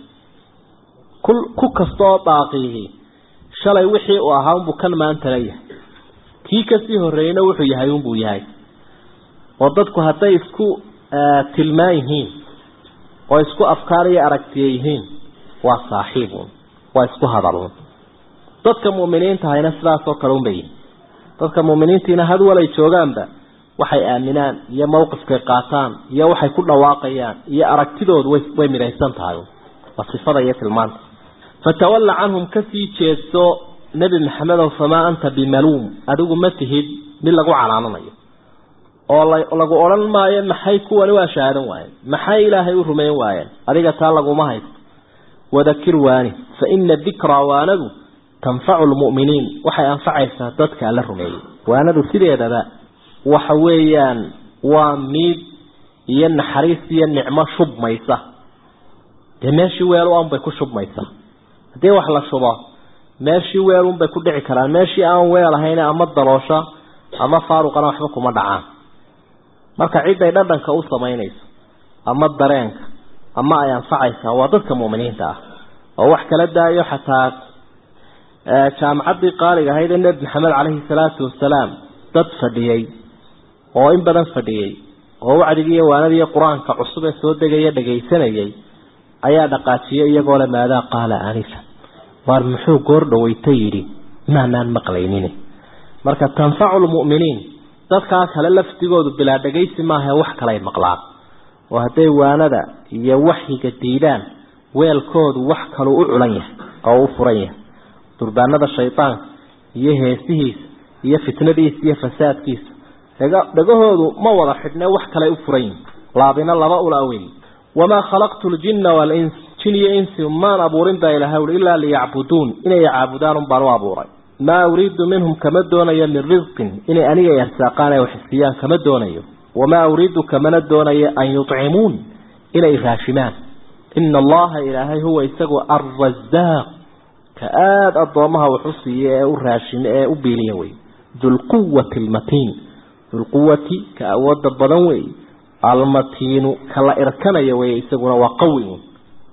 ku kasta oo daaqiihi shalay wixii uu ahaa unbuu kan maanta leeyahay kii kasii horreeyeyna wuxuu yahay unbuu yahay oo dadku hadday isku tilmaan yihiin oo isku afkaar iyo aragtiye yihiin waa saaxiibun waa isku hadalun dadka mu'miniinta hayna sidaasoo kale unbay yihin dadka mu'miniintiina had walay joogaanba waxay aaminaan iyo mawqifkay qaataan iyo waxay ku dhawaaqayaan iyo aragtidoodu way way midaysan tahay waa sifada iyo tilmaanta fatawalla canhum kasii jeedso nebi maxamedow famaa anta bimaluum adigu ma tihid mid lagu canaananayo oo lagu odhan maayo maxay kuwani waa shahaadan waayeen maxay ilaahay u rumayn waayeen adiga taa laguma haysto wadakir waani fa ina dikraa waanadu tanfacu lmu'miniin waxay anfacaysaa dadka alla rumeeyey waanadu sideedaba waxa weeyaan waa miid iyo naxariis iyo nicmo shubmaysa dee meeshii weel u anbay ku shubmaysa haddii wax la shubo meeshii weelunbay ku dhici karaan meeshii aan weel ahayn ama daloosha ama faaruqana waxba kuma dhacaan marka ciday dhadhanka u samaynayso ama dareenka ama ay anfacaysaa waa dadka mu'miniinta ah oo wax kala daayo xataa jaamacaddii qaaliga ahayd ee nebi maxamed caleyhi salaatu wasalaam dad fadhiyey oo in badan fadhiyey oo wacdigii iyo waanadiiyo qur-aanka cusub ee soo degaya dhagaysanayay ayaa dhaqaajiyey iyagoo le maadaa qaala anifa waar muxuu goor dhaweyta yidhi maanaan maqlaynin marka tanfacu lmu'miniin dadkaa kale lafdigoodu bilaa dhagaysi maahae wax kalay maqlaan oo hadday waanada iyo waxyiga diidaan weelkoodu wax kaluu u culan yahay oo u furan yahay durbaanada shaydaanka iyo heesihiisa iyo fitnadiisa iyo fasaadkiisa dhagahoodu ma wada xidhne wax kalay u furan yihin laabina laba ula weyn wamaa khalaqtu ljinna waalins jin iyo insi maan abuurin baa ilahay ui ilaa liyacbuduun inay caabudaan un baan u abuuray maa uriidu minhum kama doonayo min risqin inay aniga arsaaqaan ay waxsiiyaan kama doonayo wamaa uriidu kamana doonayo an yucimuun inay raashimaan ina allaha ilaahay huwa isagu alrasaaq ka aada addoomaha waxu siiye ee u raashime ee u biiliya wey dulquwati almatiin dulquwati ka awooda badan wey almatiinu kala irkanaya wey isaguna waa qawi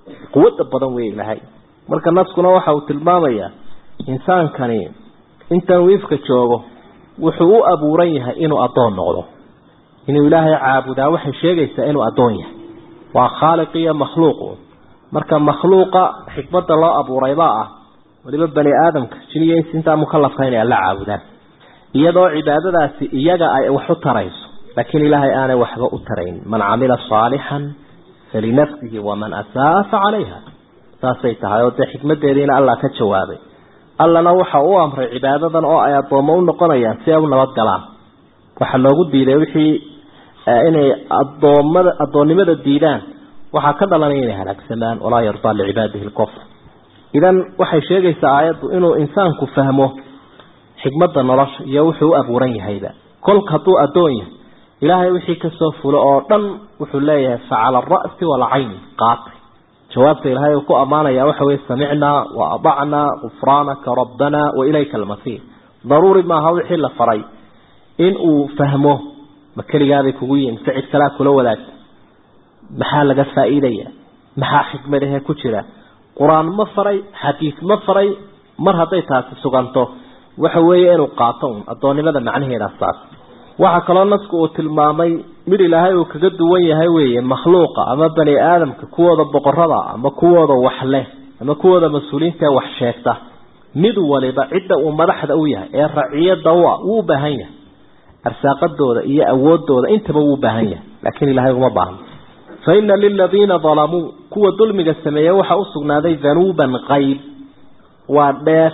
quwadda badan wey ilaahay marka naskuna waxa uu tilmaamayaa insaankani intan wiifka joogo wuxuu u abuuran yahay inuu addoon noqdo inuu ilaahay caabudaa waxay sheegaysaa inuu addoon yahay waa khaaliq iyo makhluuqu marka makhluuqa xikmadda loo abuuraybaa ah waliba bani aadamka jiniyo ins intaa mukalafka inay alla caabudaan iyadoo cibaadadaasi iyaga ay wax u tarayso laakiin ilaahay aanay waxba u tarayn man camila saalixan falinafsihi waman asaaa fa calayha saasay tahay oo dee xikmadeediina allah ka jawaabay allana waxa u amray cibaadadan oo ay addoommo u noqonayaan si ay u nabadgalaan waxaa loogu diiday wixii inay adoomada addoonnimada diidaan waxaa ka dhalanaya inay halaagsamaan walaa yardaa licibaadihi lkufr idan waxay sheegaysaa aayaddu inuu insaanku fahmo xikmadda nolosha iyo wuxuu u abuuran yahayba kolka hadduu addoon yahay ilaahay wixii kasoo fulo oo dhan wuxuu leeyahay facala ara'si waalcayn qaati jawaabta ilaahay uu ku ammaanaya waxa weye samicnaa wa adacnaa gufraanaka rabbanaa wa ilayka almasiir daruuri maaha wixii la faray in uu fahmo ma keligaabay kugu yihin ficid kalaa kula wadaagta maxaa laga faa'iidaya maxaa xikmadahe ku jira qur-aan ma faray xadiis ma faray mar hadday taasi suganto waxa weeye inuu qaato un addoonnimada macnaheeda saas waxaa kaloo nasku uu tilmaamay mid ilaahay uu kaga duwan yahay weeye makhluuqa ama bani aadamka kuwooda boqorada ama kuwooda wax leh ama kuwooda mas-uuliyiinta ee wax sheegta mid waliba cidda uu madaxda u yahay ee raciyada u ah wuu u baahan yahay arsaaqadooda iyo awoodooda intaba wuu u baahan yahay laakiin ilaahay uma baahno fa ina liladiina dalamuu kuwa dulmiga sameeye waxaa u sugnaaday danuuban qayb waa dheef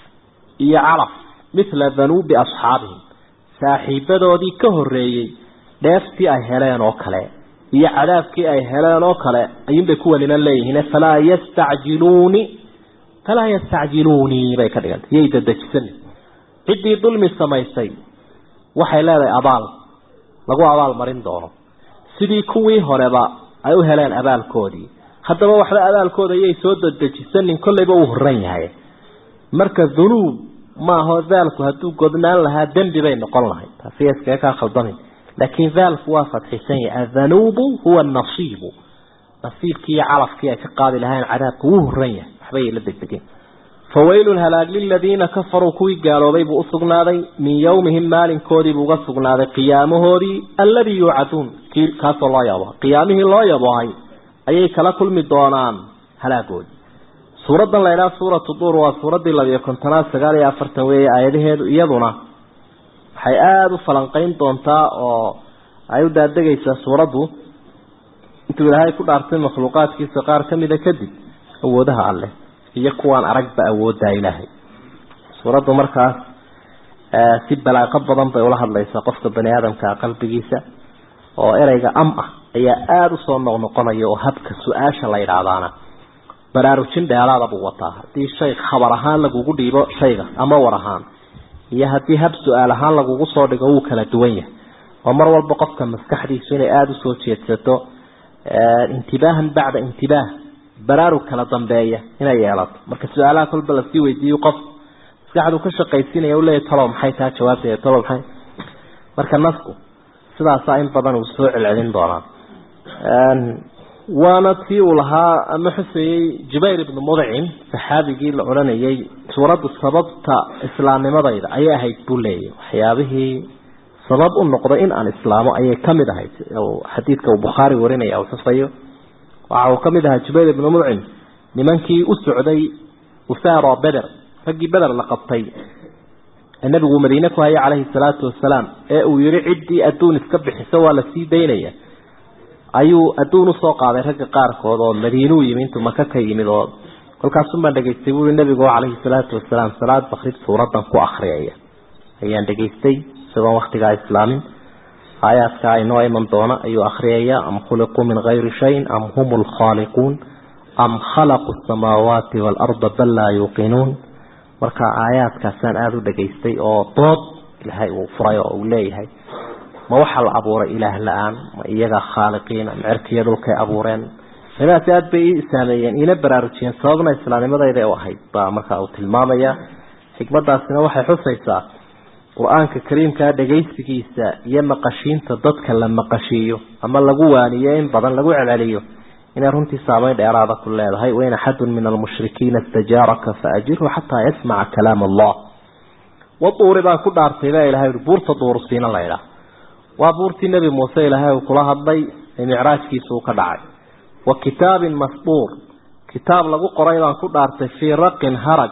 iyo calaf mithla danuubi asxaabihim saaxiibadoodii ka horreeyey dheeftii ay heleen oo kale iyo cadaabkii ay heleen oo kale ayuunbay kuwanina leeyihiin falaa yastacjiluuni falaa yastacjiluunii bay ka dhigantay yay dadejisani ciddii dulmi samaysay waxay leedahay abaal lagu abaal marin doono sidii kuwii horeba ay u heleen abaalkoodii haddaba waxba abaalkooda yay soo dadejisanin kollayba uu horan yahay marka dunuub maaho daalku hadduu godnaan lahaa dembi bay noqon lahay taasi iskaga kaa khaldamin laakiin daalku waa fadxisan yahay adhanuubu huwa nasiibu nasiibkii iyo calafkii ay ka qaadi lahayn cadaabka wuu horan yahay waxbay la degdegeen fawaylun halaag liladiina kafaruu kuwii gaaloobay buu usugnaaday min yowmihim maalinkoodiibuu uga sugnaaday qiyaamahoodii alladii yuucaduun kii kaasoo loo yabo qiyaamihii loo yabohay ayay kala kulmi doonaan halaagoodii suuraddan la ydhaha suuratu duur waa suuraddii labiyo kontonaad sagaal iyo afartan weeye aayadaheedu iyaduna waxay aada u falanqeyn doontaa oo ay u daadegaysaa suuraddu intuu ilaahay ku dhaartay makhluuqaadkiisa qaar ka mida kadib awoodaha alleh iyo kuwaan aragba awooddaa ilaahay suuraddu markaas si balaaqo badan bay ula hadlaysaa qofka bani aadamkaa qalbigiisa oo ereyga am ah ayaa aada usoo noqnoqonaya oo habka su-aasha la yidhaahdaana baraarujin dheeraada buu wataa haddii shay khabar ahaan lagugu dhiibo shayga ama war ahaan iyo haddii hab su-aal ahaan lagugu soo dhigo wuu kala duwan yahay oo mar walba qofka maskaxdiisu inay aada usoo jeedsato intibaahan bacda intibaah baraarug kala dambeeya inay yeelato marka su-aalaha kolba lasii weydiiyo qof maskaxdu ka shaqaysiinaya u leeyahy talow maxay taa jawaabteeda talow maxay marka nasku sidaasaa in badan uu soo celcelin doonaa waana tii uu lahaa ama xusayey jubayr ibnu mudcim saxaabigii la odhanayay suuraddu sababta islaamnimadayda ayay ahayd buu leeyahy waxyaabihii sabab u noqday in aan islaamo ayay kamid ahayd xadiidka uu bukhaari warinaya uu xusayo waxa uu kamid ahaa jubayr ibnu mudcim nimankii u socday usaaro beder raggii beder la qabtay ee nabigu madiine ku hayay calayhi salaatu wasalaam ee uu yihi ciddii adduun iska bixiso waa lasii daynaya ayuu adduun usoo qaaday ragga qaarkood oo madiinuu yimi intuu maka ka yimid oo kolkaasumbaan dhegaystay buui nabigu calayhi salaatu wasalaam salaad bakrid suuradan ku akriyaya ayaan dhegaystay isagoon waktigaa islaamin aayaadka inoo iman doona ayuu akriyaya am khuliquu min hayri shayin am hum lkhaaliquun am khalaquu samaawaati waalarda bal laa yuuqinuun marka aayaadkaasaan aada u dhegaystay oo dood ilaahay uu furay oo uu leeyahay ma waxaa la abuuray ilaah la-aan ma iyaga khaaliqiina ma cirkiiyo dhulkay abuureen nidaasi aada bay ii saameeyeen iina baraarujiyeen sababna islaamnimadayda u ahayd baa markaa uu tilmaamaya xikmadaasina waxay xusaysaa qur-aanka kariimkaa dhegaysigiisa iyo maqashiinta dadka la maqashiiyo ama lagu waaniyo in badan lagu celceliyo inay runtii saameyn dheeraada ku leedahay wain axadun min almushrikiina istajaaraka faajirhu xataa yasmaca kalaam allah waduuri baan ku dhaartay baa ilahay ui buurta duurusiina laydhaah waa buurtii nebi muuse ilaahay uu kula hadlay ee micraajkiisa uu ka dhacay wa kitaabin masduur kitaab lagu qoray baan ku dhaartay fii raqin harag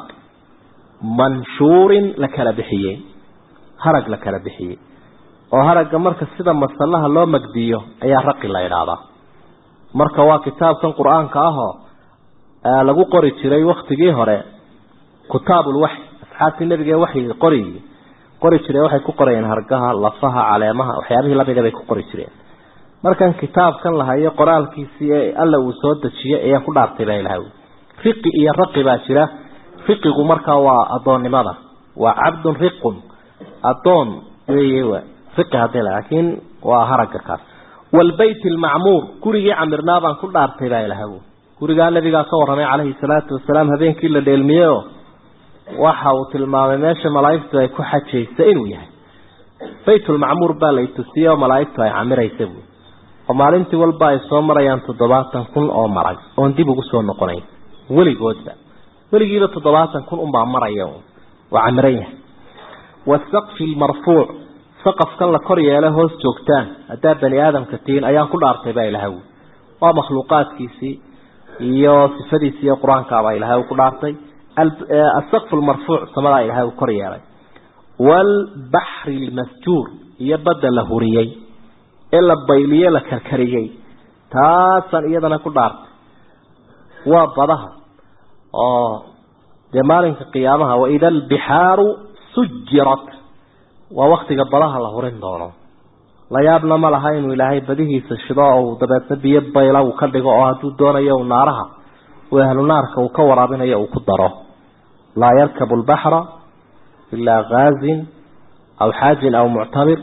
manshuurin la kala bixiyey harag la kala bixiyey oo haragga marka sida masallaha loo magdiyo ayaa raqi la idhaahdaa marka waa kitaabkan qur-aanka ahoo lagu qori jiray waktigii hore kutaabulwaxy asxaabtii nebiga waxyi qori qori jireen waxay ku qorayeen hargaha lafaha caleemaha waxyaabihii lamida bay ku qori jireen markan kitaabkan lahayo qoraalkiisii ee alla uu soo dejiyey ayaan ku dhaartay baa ilahay riqi iyo raqi baa jira riqigu markaa waa addoonnimada waa cabdun riqun addoon weeye riqi hadii laakiin waa haragga kaas waalbayt almacmuur gurigii camirnaa baan ku dhaartay baa ilahay gurigaa nabigaa ka warramay calayhi salaatu wasalaam habeenkii la dheelmiyeyoo waxa uu tilmaamay meesha malaa'igtu ay ku xajaysa inuu yahay baytulmacmuur baa la itusiyey oo malaa'igtu ay camiraysa buui oo maalintii walba ay soo marayaan toddobaatan kun oo marag oon dib ugu soo noqonayn weligoodba weligiiba toddobaatan kun unbaa maraya waa camiran yahay wasaqfi lmarfuuc saqafkan la kor yeela hoos joogtaan haddaa bani aadamka tihiin ayaan ku dhaartay baa ilahay waa makhluuqaadkiisii iyo sifadiisi iyo qur-aankaabaa ilahay ku dhaartay asaqfu lmarfuuc samadaa ilahay uu kor yeelay waalbaxri lmasjuur iyo badda la huriyey ee la bayliye la karkariyey taasaan iyadana ku dhaartay waa badaha oo dee maalinka qiyaamaha waida albixaaru sujirat waa waktiga badaha la hurin doono la yaabna ma laha inuu ilaahay badihiisa shido oo dabeedna biyo bayla uu ka dhigo oo hadduu doonayo naaraha uu ahlu naarka uu ka waraabinayo uu ku daro laa yarkabu albaxra ilaa gaazin aw xaajin aw muctabir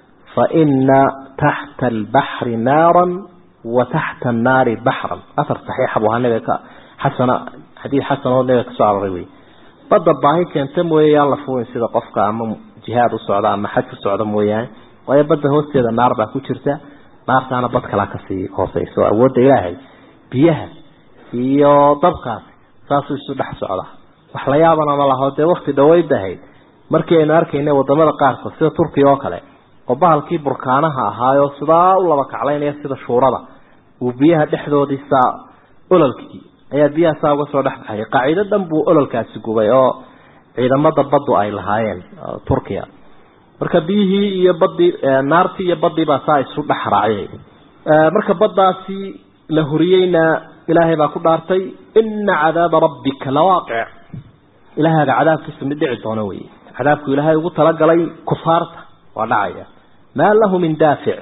faina taxta albaxri naaran wa taxta annaari baxran afar saxiixa buu ahaa nabiga ka xasana xadiid xasan oo nabiga kasoo aroray wey badda baahi keenta mooye yaan la fuulin sida qofka ama jihaad u socda ama xaj u socda mooyaane waayo badda hoosteeda naar baa ku jirta naartaana bad kalaa kasii hooseyso awoodda ilaahay biyaha iyo dabkaasi saasuu isu dhex socdaa wax la yaabana ma laho dee wakti dhaweyd ahayd markii aynu arkayna wadamada qaarkood sida turkiya oo kale oo bahalkii burkaanaha ahaayo sidaa u laba kaclaynaya sida shuurada uu biyaha dhexdoodii saa ololkii ayaa biyaha saa uga soo dhex baxayay qaacido dhan buu ololkaasi gubay oo ciidamada baddu ay lahaayeen turkiya marka biyihii iyo badii naartii iyo badii baa saa isu dhex raaciyay marka baddaasi la huriyeyna ilaahay baa ku dhaartay ina cadaaba rabbika lawaaqic ilaahaaga cadaabkiisa mid dhici doono wey cadaabku ilaahay ugu talagalay kufaarta waa dhacaya maa lahu min daafic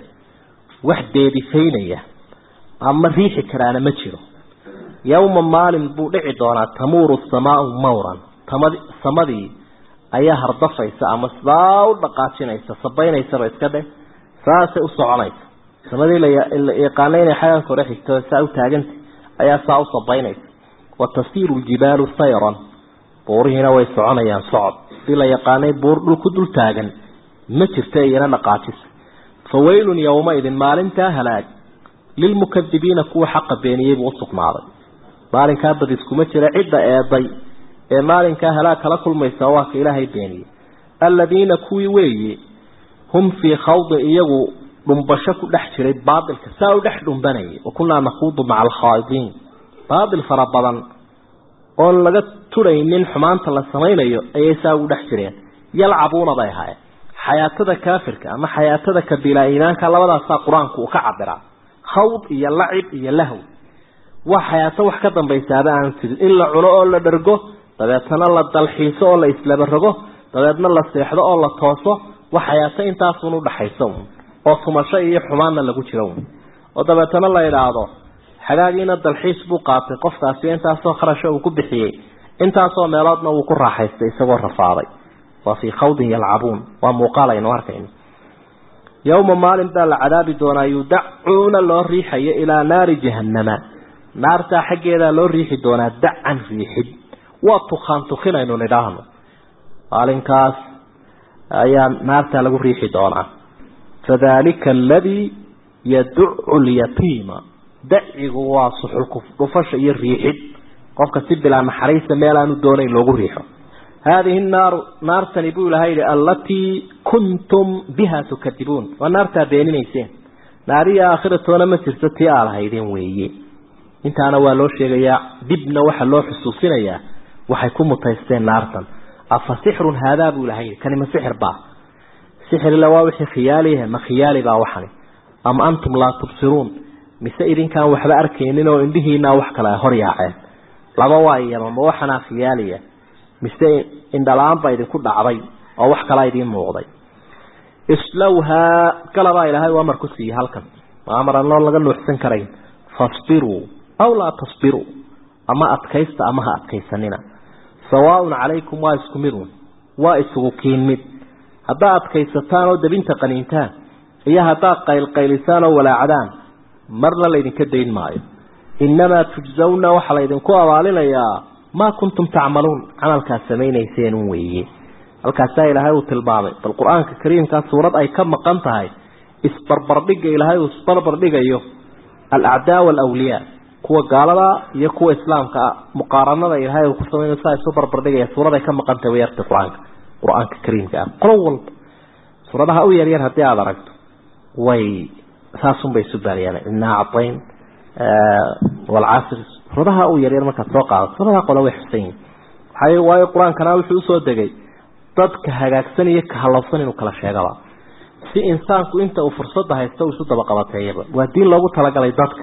wax deedifaynaya ama riixi karaana ma jiro yowma maalin buu dhici doonaa tamuuru samaau mawran tamad samadii ayaa hardafaysa ama sidaa u dhaqaajinaysa sabaynaysaba iska dheh saasay u soconaysa samadii la yaqaana inay xayaanka hore xigto saa u taaganta ayaa saa u sabaynaysa wa tasiiru ljibaalu sayran buurihiina way soconayaan socod si la yaqaanay buur dhulku dul taagan ma jirta iyana dhaqaajisa fa weylun yowmaidin maalintaa halaag lilmukadibiina kuwa xaqa beeniyey buu usugnaaday maalinkaa bad iskuma jira cidda eeday ee maalinkaa halaag kala kulmaysa waa ka ilaahay beeniyey aladiina kuwii weeye hum fii khawdin iyagu dhumbasho ku dhex jiray baailka saa u dhex dhumbanayay wa kunaa nakuudu maca alkhaaidiin baail fara badan oon laga turaynin xumaanta la samaynayo ayay saa ugu dhex jireen yalcabuuna bay ahaayeen xayaatada kaafirka ama xayaatada kabiilaa iimaanka labadaasaa qur-aanku uu ka cabiraa khawd iyo lacib iyo lahw waa xayaato wax ka dambaysaaba aan jirin in la cuno oo la dhergo dabeetana la dalxiiso oo la islaba rogo dabeedna la seexdo oo la tooso wax xayaato intaasun udhaxaysa un oo tumasho iyo xumaanna lagu jiro un oo dabeetana la idhaahdo xagaagiina dalxiis buu qaatay qofkaasi intaasoo kharasho uu ku bixiyey intaasoo meeloodna wuu ku raaxaystay isagoo rafaaday waa fii khawdin yalcabuun waa muuqaal aynu arkayno yowma maalin baa la cadaabi doonaa yudacuuna loo riixayo ilaa naari jahannama naartaa xaggeedaa loo riixi doonaa dacan riixid waa tukaan tukinaynu nidhaahno maalinkaas ayaa naartaa lagu riixi doonaa fadalika aladii yaducu lyatiima dacigu waa suxulku dhufasha iyo riixid qofka si bilaa naxariista meel aanu doonayn loogu riixo haadihi naaru naartani buu ilahay yihi allatii kuntum biha tukadibuun waa naartaa beeninayseen naariya aakhiratoona ma jirto tii aad ahaydeen weeye intaana waa loo sheegayaa dibna waxa loo xusuusinayaa waxay ku mutaysteen naartan afa sixrun haadaa buu ilahay yihi kani ma sixir baa sixirle waa wixii khiyaaliyahe ma khiyaali baa waxani ama antum laa tubsiruun mise idinkaan waxba arkaynin oo indhihiinaa wax kale hor yaaceen laba waa iyaba ma waxanaa khiyaaliya mise indhala-aan baa idinku dhacday oo wax kalaa idiin muuqday islowhaa galabaa ilaahay u amar ku siiyey halkan waa amar aan loo laga nuuxsan karayn fasbiruu aw laa tasbiruu ama adkaysta ama ha adkaysanina sawaaun calaykum waa isku midun waa isugu kiin mid haddaad adkaysataan oo dabinta qaniintaan iyo haddaad qaylqaylisaan oo walaacdaan marna laydinka dayn maayo innamaa tujsawna waxaa laydinku abaalinayaa maa kuntum tacmaluun camalkaad samaynayseen weeye halkaasaa ilaahay uu tilmaamay bal qur-aanka kariimkaa suurad ay ka maqan tahay isbarbardhigga ilaahay uu isbarbardhigayo alacdaa waalawliyaa kuwa gaalada iyo kuwa islaamka ah muqaaranada ilaahay uu ku samaynayo saa isu barbardhigaya suurad ay ka maqan tahay way artay qur-aanka qur-aanka kariimka ah qolo walba suuradaha u yaryar haddii aada aragto way saasunbay isu baariyaan innaa cadayn walcasr suuradaha u yaryar markaad soo qaadato suuradaha qole way xusan yihin waxay waayo qur-aankana wuxuu usoo degay dadka hagaagsan iyo ka halowsan inuu kala sheegaba si insaanku inta uu fursadda haysto uu isu dabaqabateeyaba waa diin loogu talagalay dadka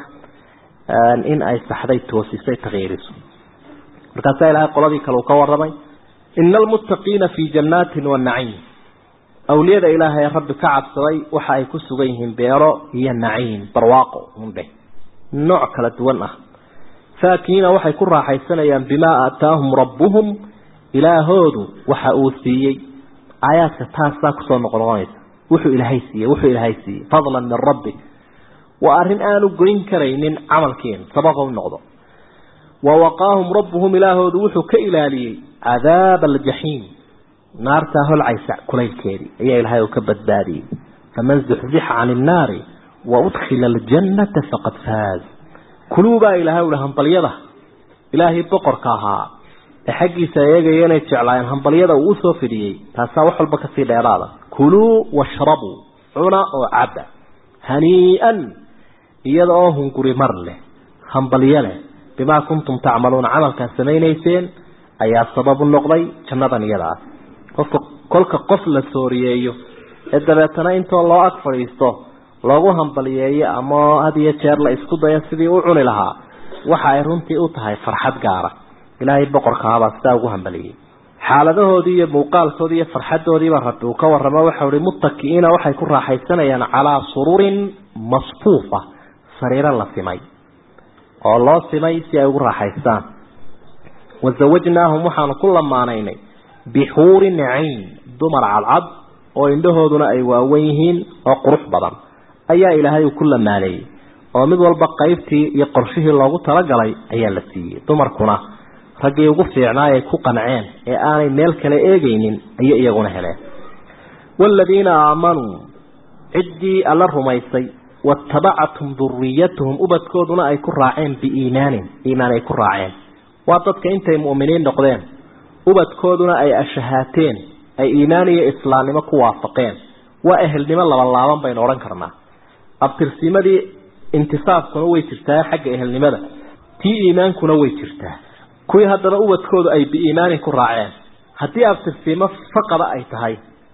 in ay saxday toosisay takyiiriso markaasaa ilaahay qoladii kale uu ka warramay ina almuttaqiina fii jannaatin wa naciim awliyada ilaahay rabbi ka cabsaday waxa ay ku sugan yihiin beero iyo naciim barwaaqo undheh nooc kala duwan ah faakiina waxay ku raaxaysanayaan bimaa aataahum rabbuhum ilaahoodu waxa uu siiyey aayaadka taasaa kusoo noqnoqonaysa wuxuu ilaahay siiyey wuxuu ilaahay siiyey fadlan min rabbi waa arrin aanu goyn karaynin camalkeenu sababa u noqdo wa waqaahum rabbuhum ilaahoodu wuxuu ka ilaaliyey cadaaba aljaxiim naartaa holcaysa kulaylkeedii ayaa ilaahay uu ka badbaadiyey faman zuxzixa cani innaari wa udkhila aljannata faqad faaz kuluubaa ilaahay uhi hambalyada ilaahay boqorka ahaa ee xaggiisa eegaya inay jeclaayeen hambalyada uu usoo fidhiyey taasaa wax walba kasii dheeraada kuluu washrabuu cuna oo cabba hanii'an iyada oo hunguri mar leh hambalyo leh bimaa kuntum tacmaluuna camalkaad samaynayseen ayaa sabab u noqday jannadan iyada ah qofka kolka qof la sooriyeeyo ee dabeetana intoo loo ag fadhiisto loogu hambaliyeeyo ama had iyo jeer la isku dayo sidii u cuni lahaa waxa ay runtii u tahay farxad gaara ilaahay boqorkahabaa sidaa ugu hambaliyey xaaladahoodii iyo muuqaalkoodii iyo farxadoodiiba rabbi uu ka warramo waxau ihi muttaki'iina waxay ku raaxaysanayaan calaa sururin masfuufa sariiro la simay oo loo simay si ay ugu raaxaystaan wazawajnaahum waxaanu ku lamaanaynay bixuuri naciim dumar cadcad oo indhahooduna ay waawen yihiin oo qurux badan ayaa ilaahay uu ku lamaaneeyey oo mid walba qaybtii iyo qorshihii loogu talagalay ayaa la siiyey dumarkuna raggii ugu fiicnaa ay ku qanceen ee aanay meel kale eegaynin ayay iyaguna heleen waaladiina aamanuu ciddii alla rumaysay waatabacathum duriyatuhum ubadkooduna ay ku raaceen biiimaanin iimaan ay ku raaceen waa dadka intay mu'miniin noqdeen ubadkooduna ay ashahaateen ay iimaan iyo islaamnimo ku waafaqeen waa ehelnimo labanlaaban baynu odhan karnaa abtirsimadii intisaabkuna way jirtaa xagga ehelnimada tii iimaankuna way jirtaa kuwii haddana ubadkoodu ay biiimaanin ku raaceen haddii abtirsimo faqada ay tahay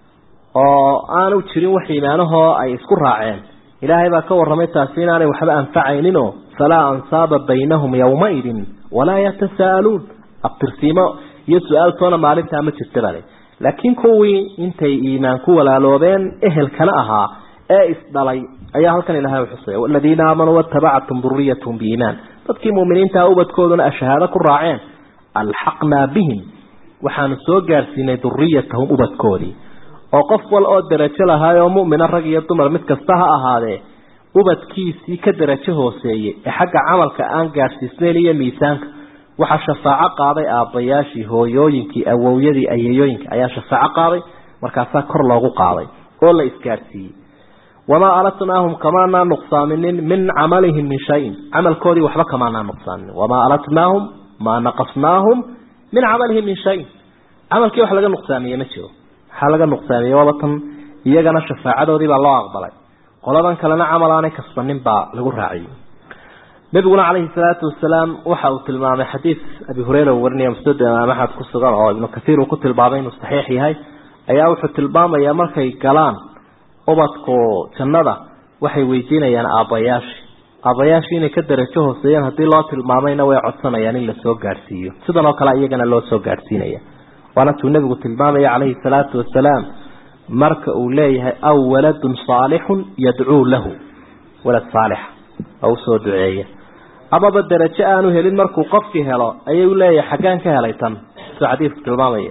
oo aanu jirin wax iimaanahoo ay isku raaceen ilaahay baa ka warramay taasi inaanay waxba anfacayninoo falaa ansaaba baynahum yowmaidin walaa yatasaa'aluun abtirsiimo iyo su-aaltoona maalintaa ma jirta bale laakiin kuwii intay iimaan ku walaaloobeen ehelkana ahaa ee isdhalay ayaa halkan ilahay u xusaya waladiina aamanuu waatabacathum duriyatahum biiimaan dadkii muuminiintaa ubadkooduna ashahaado ku raaceen alxaqnaa bihim waxaanu soo gaarsiinay duriyatahum ubadkoodii oo qof wal oo derajo lahaayoo mu'mina rag iyo dumar mid kasta ha ahaadee ubadkiisii ka derajo hooseeyey ee xagga camalka aan gaadhsiisnayn iyo miisaanka waxaa shafaaco qaaday aabbayaashii hooyooyinkii awowyadii ayeeyooyinka ayaa shafaaco qaaday markaasaa kor loogu qaaday oo la isgaadhsiiyey wamaa alatnaahum kamaanaa nuqsaaminin min camalihim min shayin camalkoodii waxba kamaanaa nuqsaaminin wamaa alatnaahum maa naqasnaahum min camalihim min shayin camalkii wax laga nuqsaamiye ma jiro waxaa laga nuqsaamiyey waaba tan iyagana shafaacadoodii baa loo aqbalay qoladan kalena camal aanay kasbanin baa lagu raaciyey nabiguna calayhi salaatu wasalaam waxa uu tilmaamay xadiis abi hureyra uu warinaya musnad imaam axmed ku sugan oo ibnu kathiir uu ku tilmaamay inuu saxiix yahay ayaa wuxuu tilmaamayaa markay galaan ubadku jannada waxay weydiinayaan aabbayaashii aabbayaashii inay ka darajo hooseeyaan haddii loo tilmaamayna way codsanayaan in lasoo gaadhsiiyo sidan oo kale iyagana loo soo gaadhsiinaya waana tuu nebigu tilmaamaya calayhi salaatu wasalaam marka uu leeyahay aw waladun saalixun yadcuu lahu walad saalixa oo usoo duceeya amaba darajo aanu helin markuu qofkii helo ayuu leeyahay xaggaan ka helay tan soo xadiidku tilmaamaya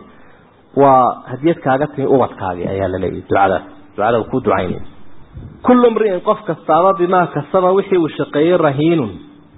waa hadiyad kaaga timi ubadkaagii ayaa la leeyahay ducadaas ducada uu ku ducaynaya kullu mri'in qof kastaaba bimaa kasaba wixii uu shaqeeyey rahiinun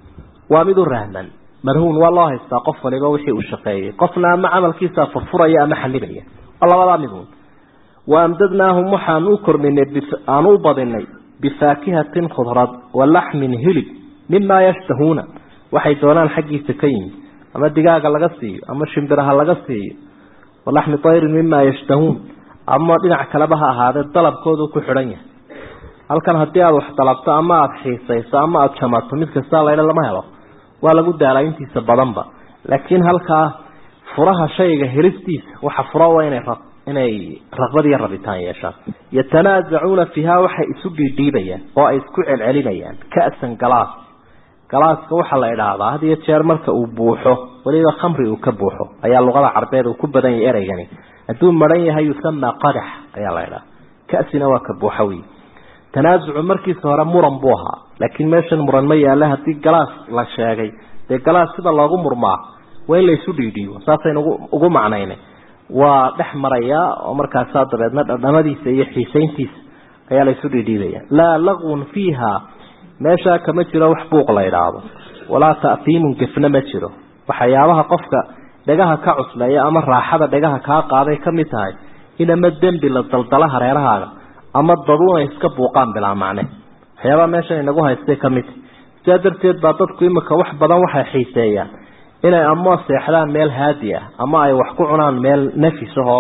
waa mid u rahman marhuun waa loo haystaa qof waliba wixii uu shaqeeyey qofna ama camalkiisa furfuraya ama xallibaya waa labadaa midun wa amdadnaahum waxaan u kordhinay aan u badinay bifaakihatin khudrad wa laxmin hilib mimaa yashtahuuna waxay doonaan xaggiisa ka yimi ama digaaga laga siiyo ama shimbiraha laga siiyo walaxmi tayrin mimaa yashtahuun ama dhinac kaleba ha ahaadee dalabkoodu ku xidhan yahay halkan haddii aada wax dalabto ama aada xiisayso ama aada jamato mid kastaa laydha lama helo waa lagu daalaa intiisa badanba laakiin halkaa furaha shayga helistiisa waxa fura waa inay rab inay raqbad iyo rabitaan yeeshaan yatanaasacuuna fiiha waxay isu dhiidhiibayaan oo ay isku celcelinayaan ka'san galaas galaaska waxaa la idhaahdaa had iyo jeer marka uu buuxo weliba khamri uu ka buuxo ayaa luqada carbeed uu ku badan yahay ereygani hadduu maran yahay yusamaa qadax ayaa la idhaha ka'sina waa ka buuxo wey tanaasucu markiisa hore muran buu ahaa laakiin meeshan muran ma yaalla haddii galaas la sheegay dee galaas sida loogu murmaa waa in la isu dhiidhiibo saasaynu ugu macnaynay waa dhex marayaa oo markaasaa dabeedna dhadhamadiisa iyo xiisayntiisa ayaa la isu dhiidhiibaya laa laqwun fiiha meeshaa kama jiro wax buuq la idhaahdo walaa ta'fiimun gefna ma jiro waxyaabaha qofka dhegaha ka cusleeya ama raaxada dhegaha kaa qaaday ka mid tahay in ama dembi la daldala hareerahaaga ama daduun ay iska buuqaan bilaa macne waxyaabaha meeshan inagu haystay ka mid sidaa darteed baa dadku imika wax badan waxay xiiseeyaan inay ama seexdaan meel haadi ah ama ay wax ku cunaan meel nafis ahoo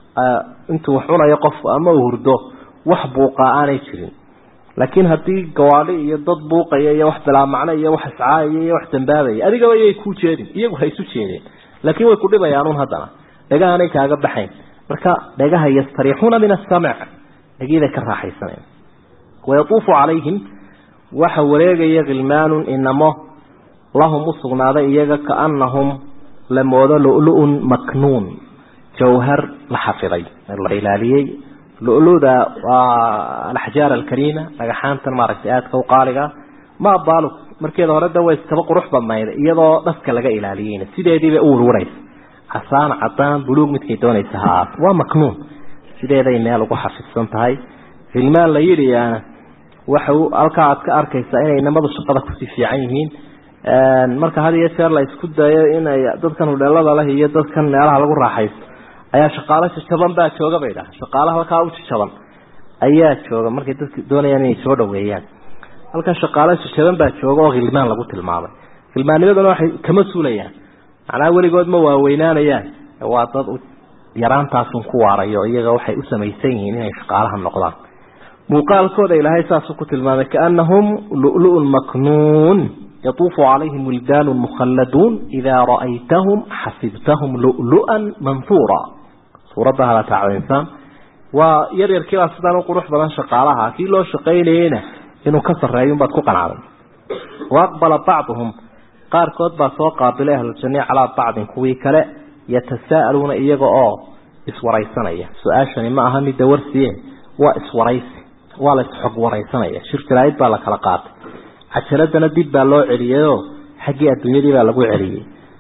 intuu wax cunayo qofku ama uu hurdo wax buuqaa aanay jirin laakiin haddii gawaadhi iyo dad buuqaya iyo wax bilaa macno iyo wax iscaayaya iyo wax dambaabaya adigaba yay kuu jeedin iyagu ha isu jeedeen laakiin way ku dhibayaan un haddana dhegahanay kaaga baxayn marka dhegaha yastariixuuna min asamc dhegiiday ka raaxaysanayn wayatuufu calayhim waxa wareegaya khilmaanun inamo lahum u sugnaaday iyaga kaanahum la moodo lulu-un maknuun jawhar la xafiday la ilaaliyey luluda waa alaxjaar alkariima dhagaxaantan maaragtay aadka u qaaliga ma baalug markeeda hore da way iskaba qurux badnayd iyadoo dhaska laga ilaaliyeyna sideediibay u warwaraysa casaan cadaan buluug midkay doonaysa ha aat waa maknuun sideeday meel ugu xafidsan tahay hilmaan la yidhiyaana waxa halkaa aad ka arkaysaa inay namadu shaqada kusii fiican yihiin marka had iyo jeer la isku dayo inay dadkan hudheelada leh iyo dadkan meelaha lagu raaxaysto ayaa shaqaalo jajaban baa jooga bay dhaha shaqaalaha halkaa u jajaban ayaa jooga markay dadka doonayaan inay soo dhaweeyaan halkan shaqaalo jajaban baa jooga oo khilmaan lagu tilmaamay khilmaannimaduna waxay kama suulayaan macnaha weligood ma waaweynaanayaan waa dad yaraantaasun ku waarayo iyaga waxay u samaysan yihiin inay shaqaalaha noqdaan muuqaalkooda ilaahay saasuu ku tilmaamay kaanahum lulu-un maknuun yatuufu calayhim wildaanu mukhalladuun idaa ra'aytahum xasibtahum lulu-an manhuura suuradda hala tacdaysaan waa yar yarkiibaa sidaan u qurux badan shaqaalaha kii loo shaqaynayeyna inuu ka sarreeyo unbaad ku qanacday wa aqbala bacduhum qaarkood baa soo qaabilay ahluljanna calaa bacdin kuwii kale yatasaa'aluuna iyaga oo iswaraysanaya su-aashani ma aha midda warsiye waa iswaraysi waa la isxog waraysanaya shir jaraa'id baa la kala qaatay cajaladana dib baa loo celiyeyoo xaggii adduunyadii baa lagu celiyey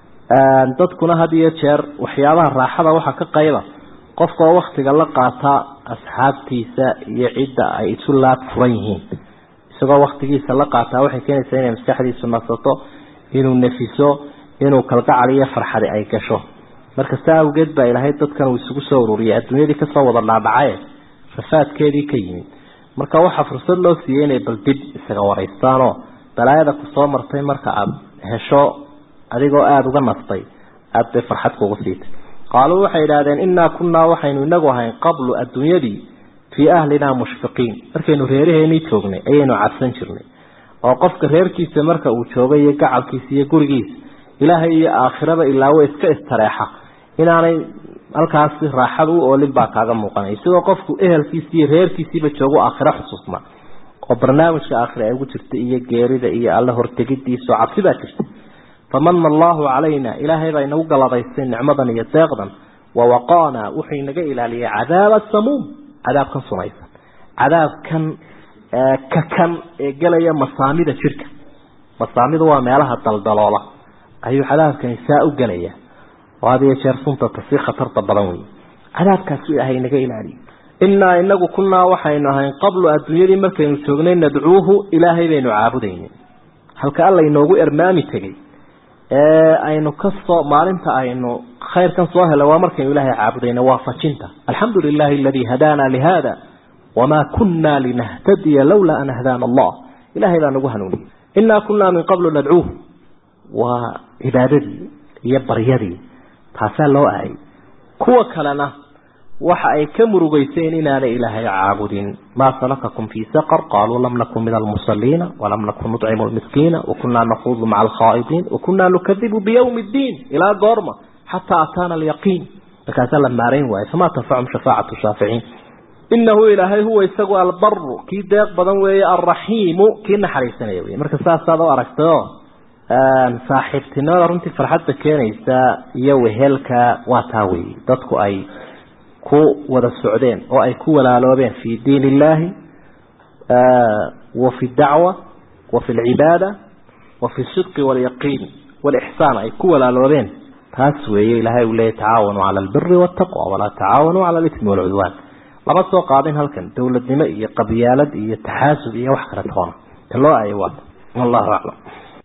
dadkuna had iyo jeer waxyaabaha raaxada waxaa ka qayba qofka oo waktiga la qaataa asxaabtiisa iyo cidda ay isu laab furan yihiin isagoo waktigiisa la qaataa waxay keenaysaa inay maskaxdiisu nasato inuu nefiso inuu kalgacal iyo farxadi ay gasho marka saa awgeed baa ilaahay dadkan uu isugu soo ururiyay adduunyadii kasoo wada dhaadhacaye rafaadkeedii ka yimid marka waxaa fursad loo siiyey inay bal dib isaga waraystaanoo balaayada kusoo martay marka aada hesho adigoo aada uga nastay aada bay farxad kugu siitay qaaluu waxay yidhahdeen innaa kunnaa waxaynu inagu ahayn qablu adduunyadii fii ahlinaa mushfiqiin markaynu reeraheenii joognay ayaynu cabsan jirnay oo qofka reerkiisa marka uu joogay iyo gacalkiisa iyo gurigiisa ilaahay iyo aakhiraba ilaawo iska istareexa inaanay halkaasi raaxada u oolin baa kaaga muuqanay sidoo qofku ehelkiisi iyo reerkiisiiba joogo aakhiro xusuusna oo barnaamijka aakhira ay ugu jirta iyo geerida iyo alla hortegidiisa oo cabsi baa jirta famana allahu calayna ilaahay baa inagu galadaystay nicmadan iyo deeqdan wawaqaana wuxuu inaga ilaaliyay cadaaba samuum cadaabkan sumaysan cadaabkan kakan ee gelaya masaamida jirka masaamidu waa meelaha daldaloola ayuu cadaabkani saa u gelaya oo had iyo jeer suntata si khatarta badan wey cadaabkaas ilaahay inaga ilaaliyo innaa inagu kunnaa waxaynu ahayn qablu adduunyadii markaynu joognay nadcuuhu ilaahay baynu caabudaynin halka alla inoogu ermaami tegey ee aynu kasoo maalinta aynu khayrkan soo helay waa markaynu ilaahay caabudayna waa fajinta alxamdu lilahi aladii hadaana lihada wamaa kunna linahtadiya lawlaa an hadaana allah ilahay baa nagu hanuuniyey innaa kunnaa min qablu nadcuuhu waa cibaadadii iyo baryadii taasaa loo ahay kuwa kalena waxa ay ka murugayseen inaanay ilaahay caabudin maa salakakum fii saqar qaaluu lam nakun min almusaliina walam nakun nucimu lmiskiina wakunaa nakuudu maca alkhaa'idiin wakunaa nukadibu biyawmi ddiin ilaa goorma xataa ataana alyaqiin markaasaa la maarayn waayo famaa tanfacum shafaacatu shaaficiin inahu ilaahay huwa isagu albaru kii deeq badan weeye alraxiimu kii naxariisanaya wey marka saasaad u aragtayo saaxiibtinimada runtii farxadda keenaysa iyo wehelka waa taa weeye dadku ay ku wada socdeen oo ay ku walaaloobeen fi diin illahi wa fi dacwa wa fi lcibaada wa fi sidqi walyaqiin walixsaan ay ku walaaloobeen taas weeye ilaahay uu leeyahy tacaawanuu cala albiri waltaqwa walaa tacaawanuu cala alitmi walcudwaan lama soo qaadin halkan dowladnimo iyo qabyaalad iyo taxaasub iyo wax kale toona ta loo aayo waata wallahu aclam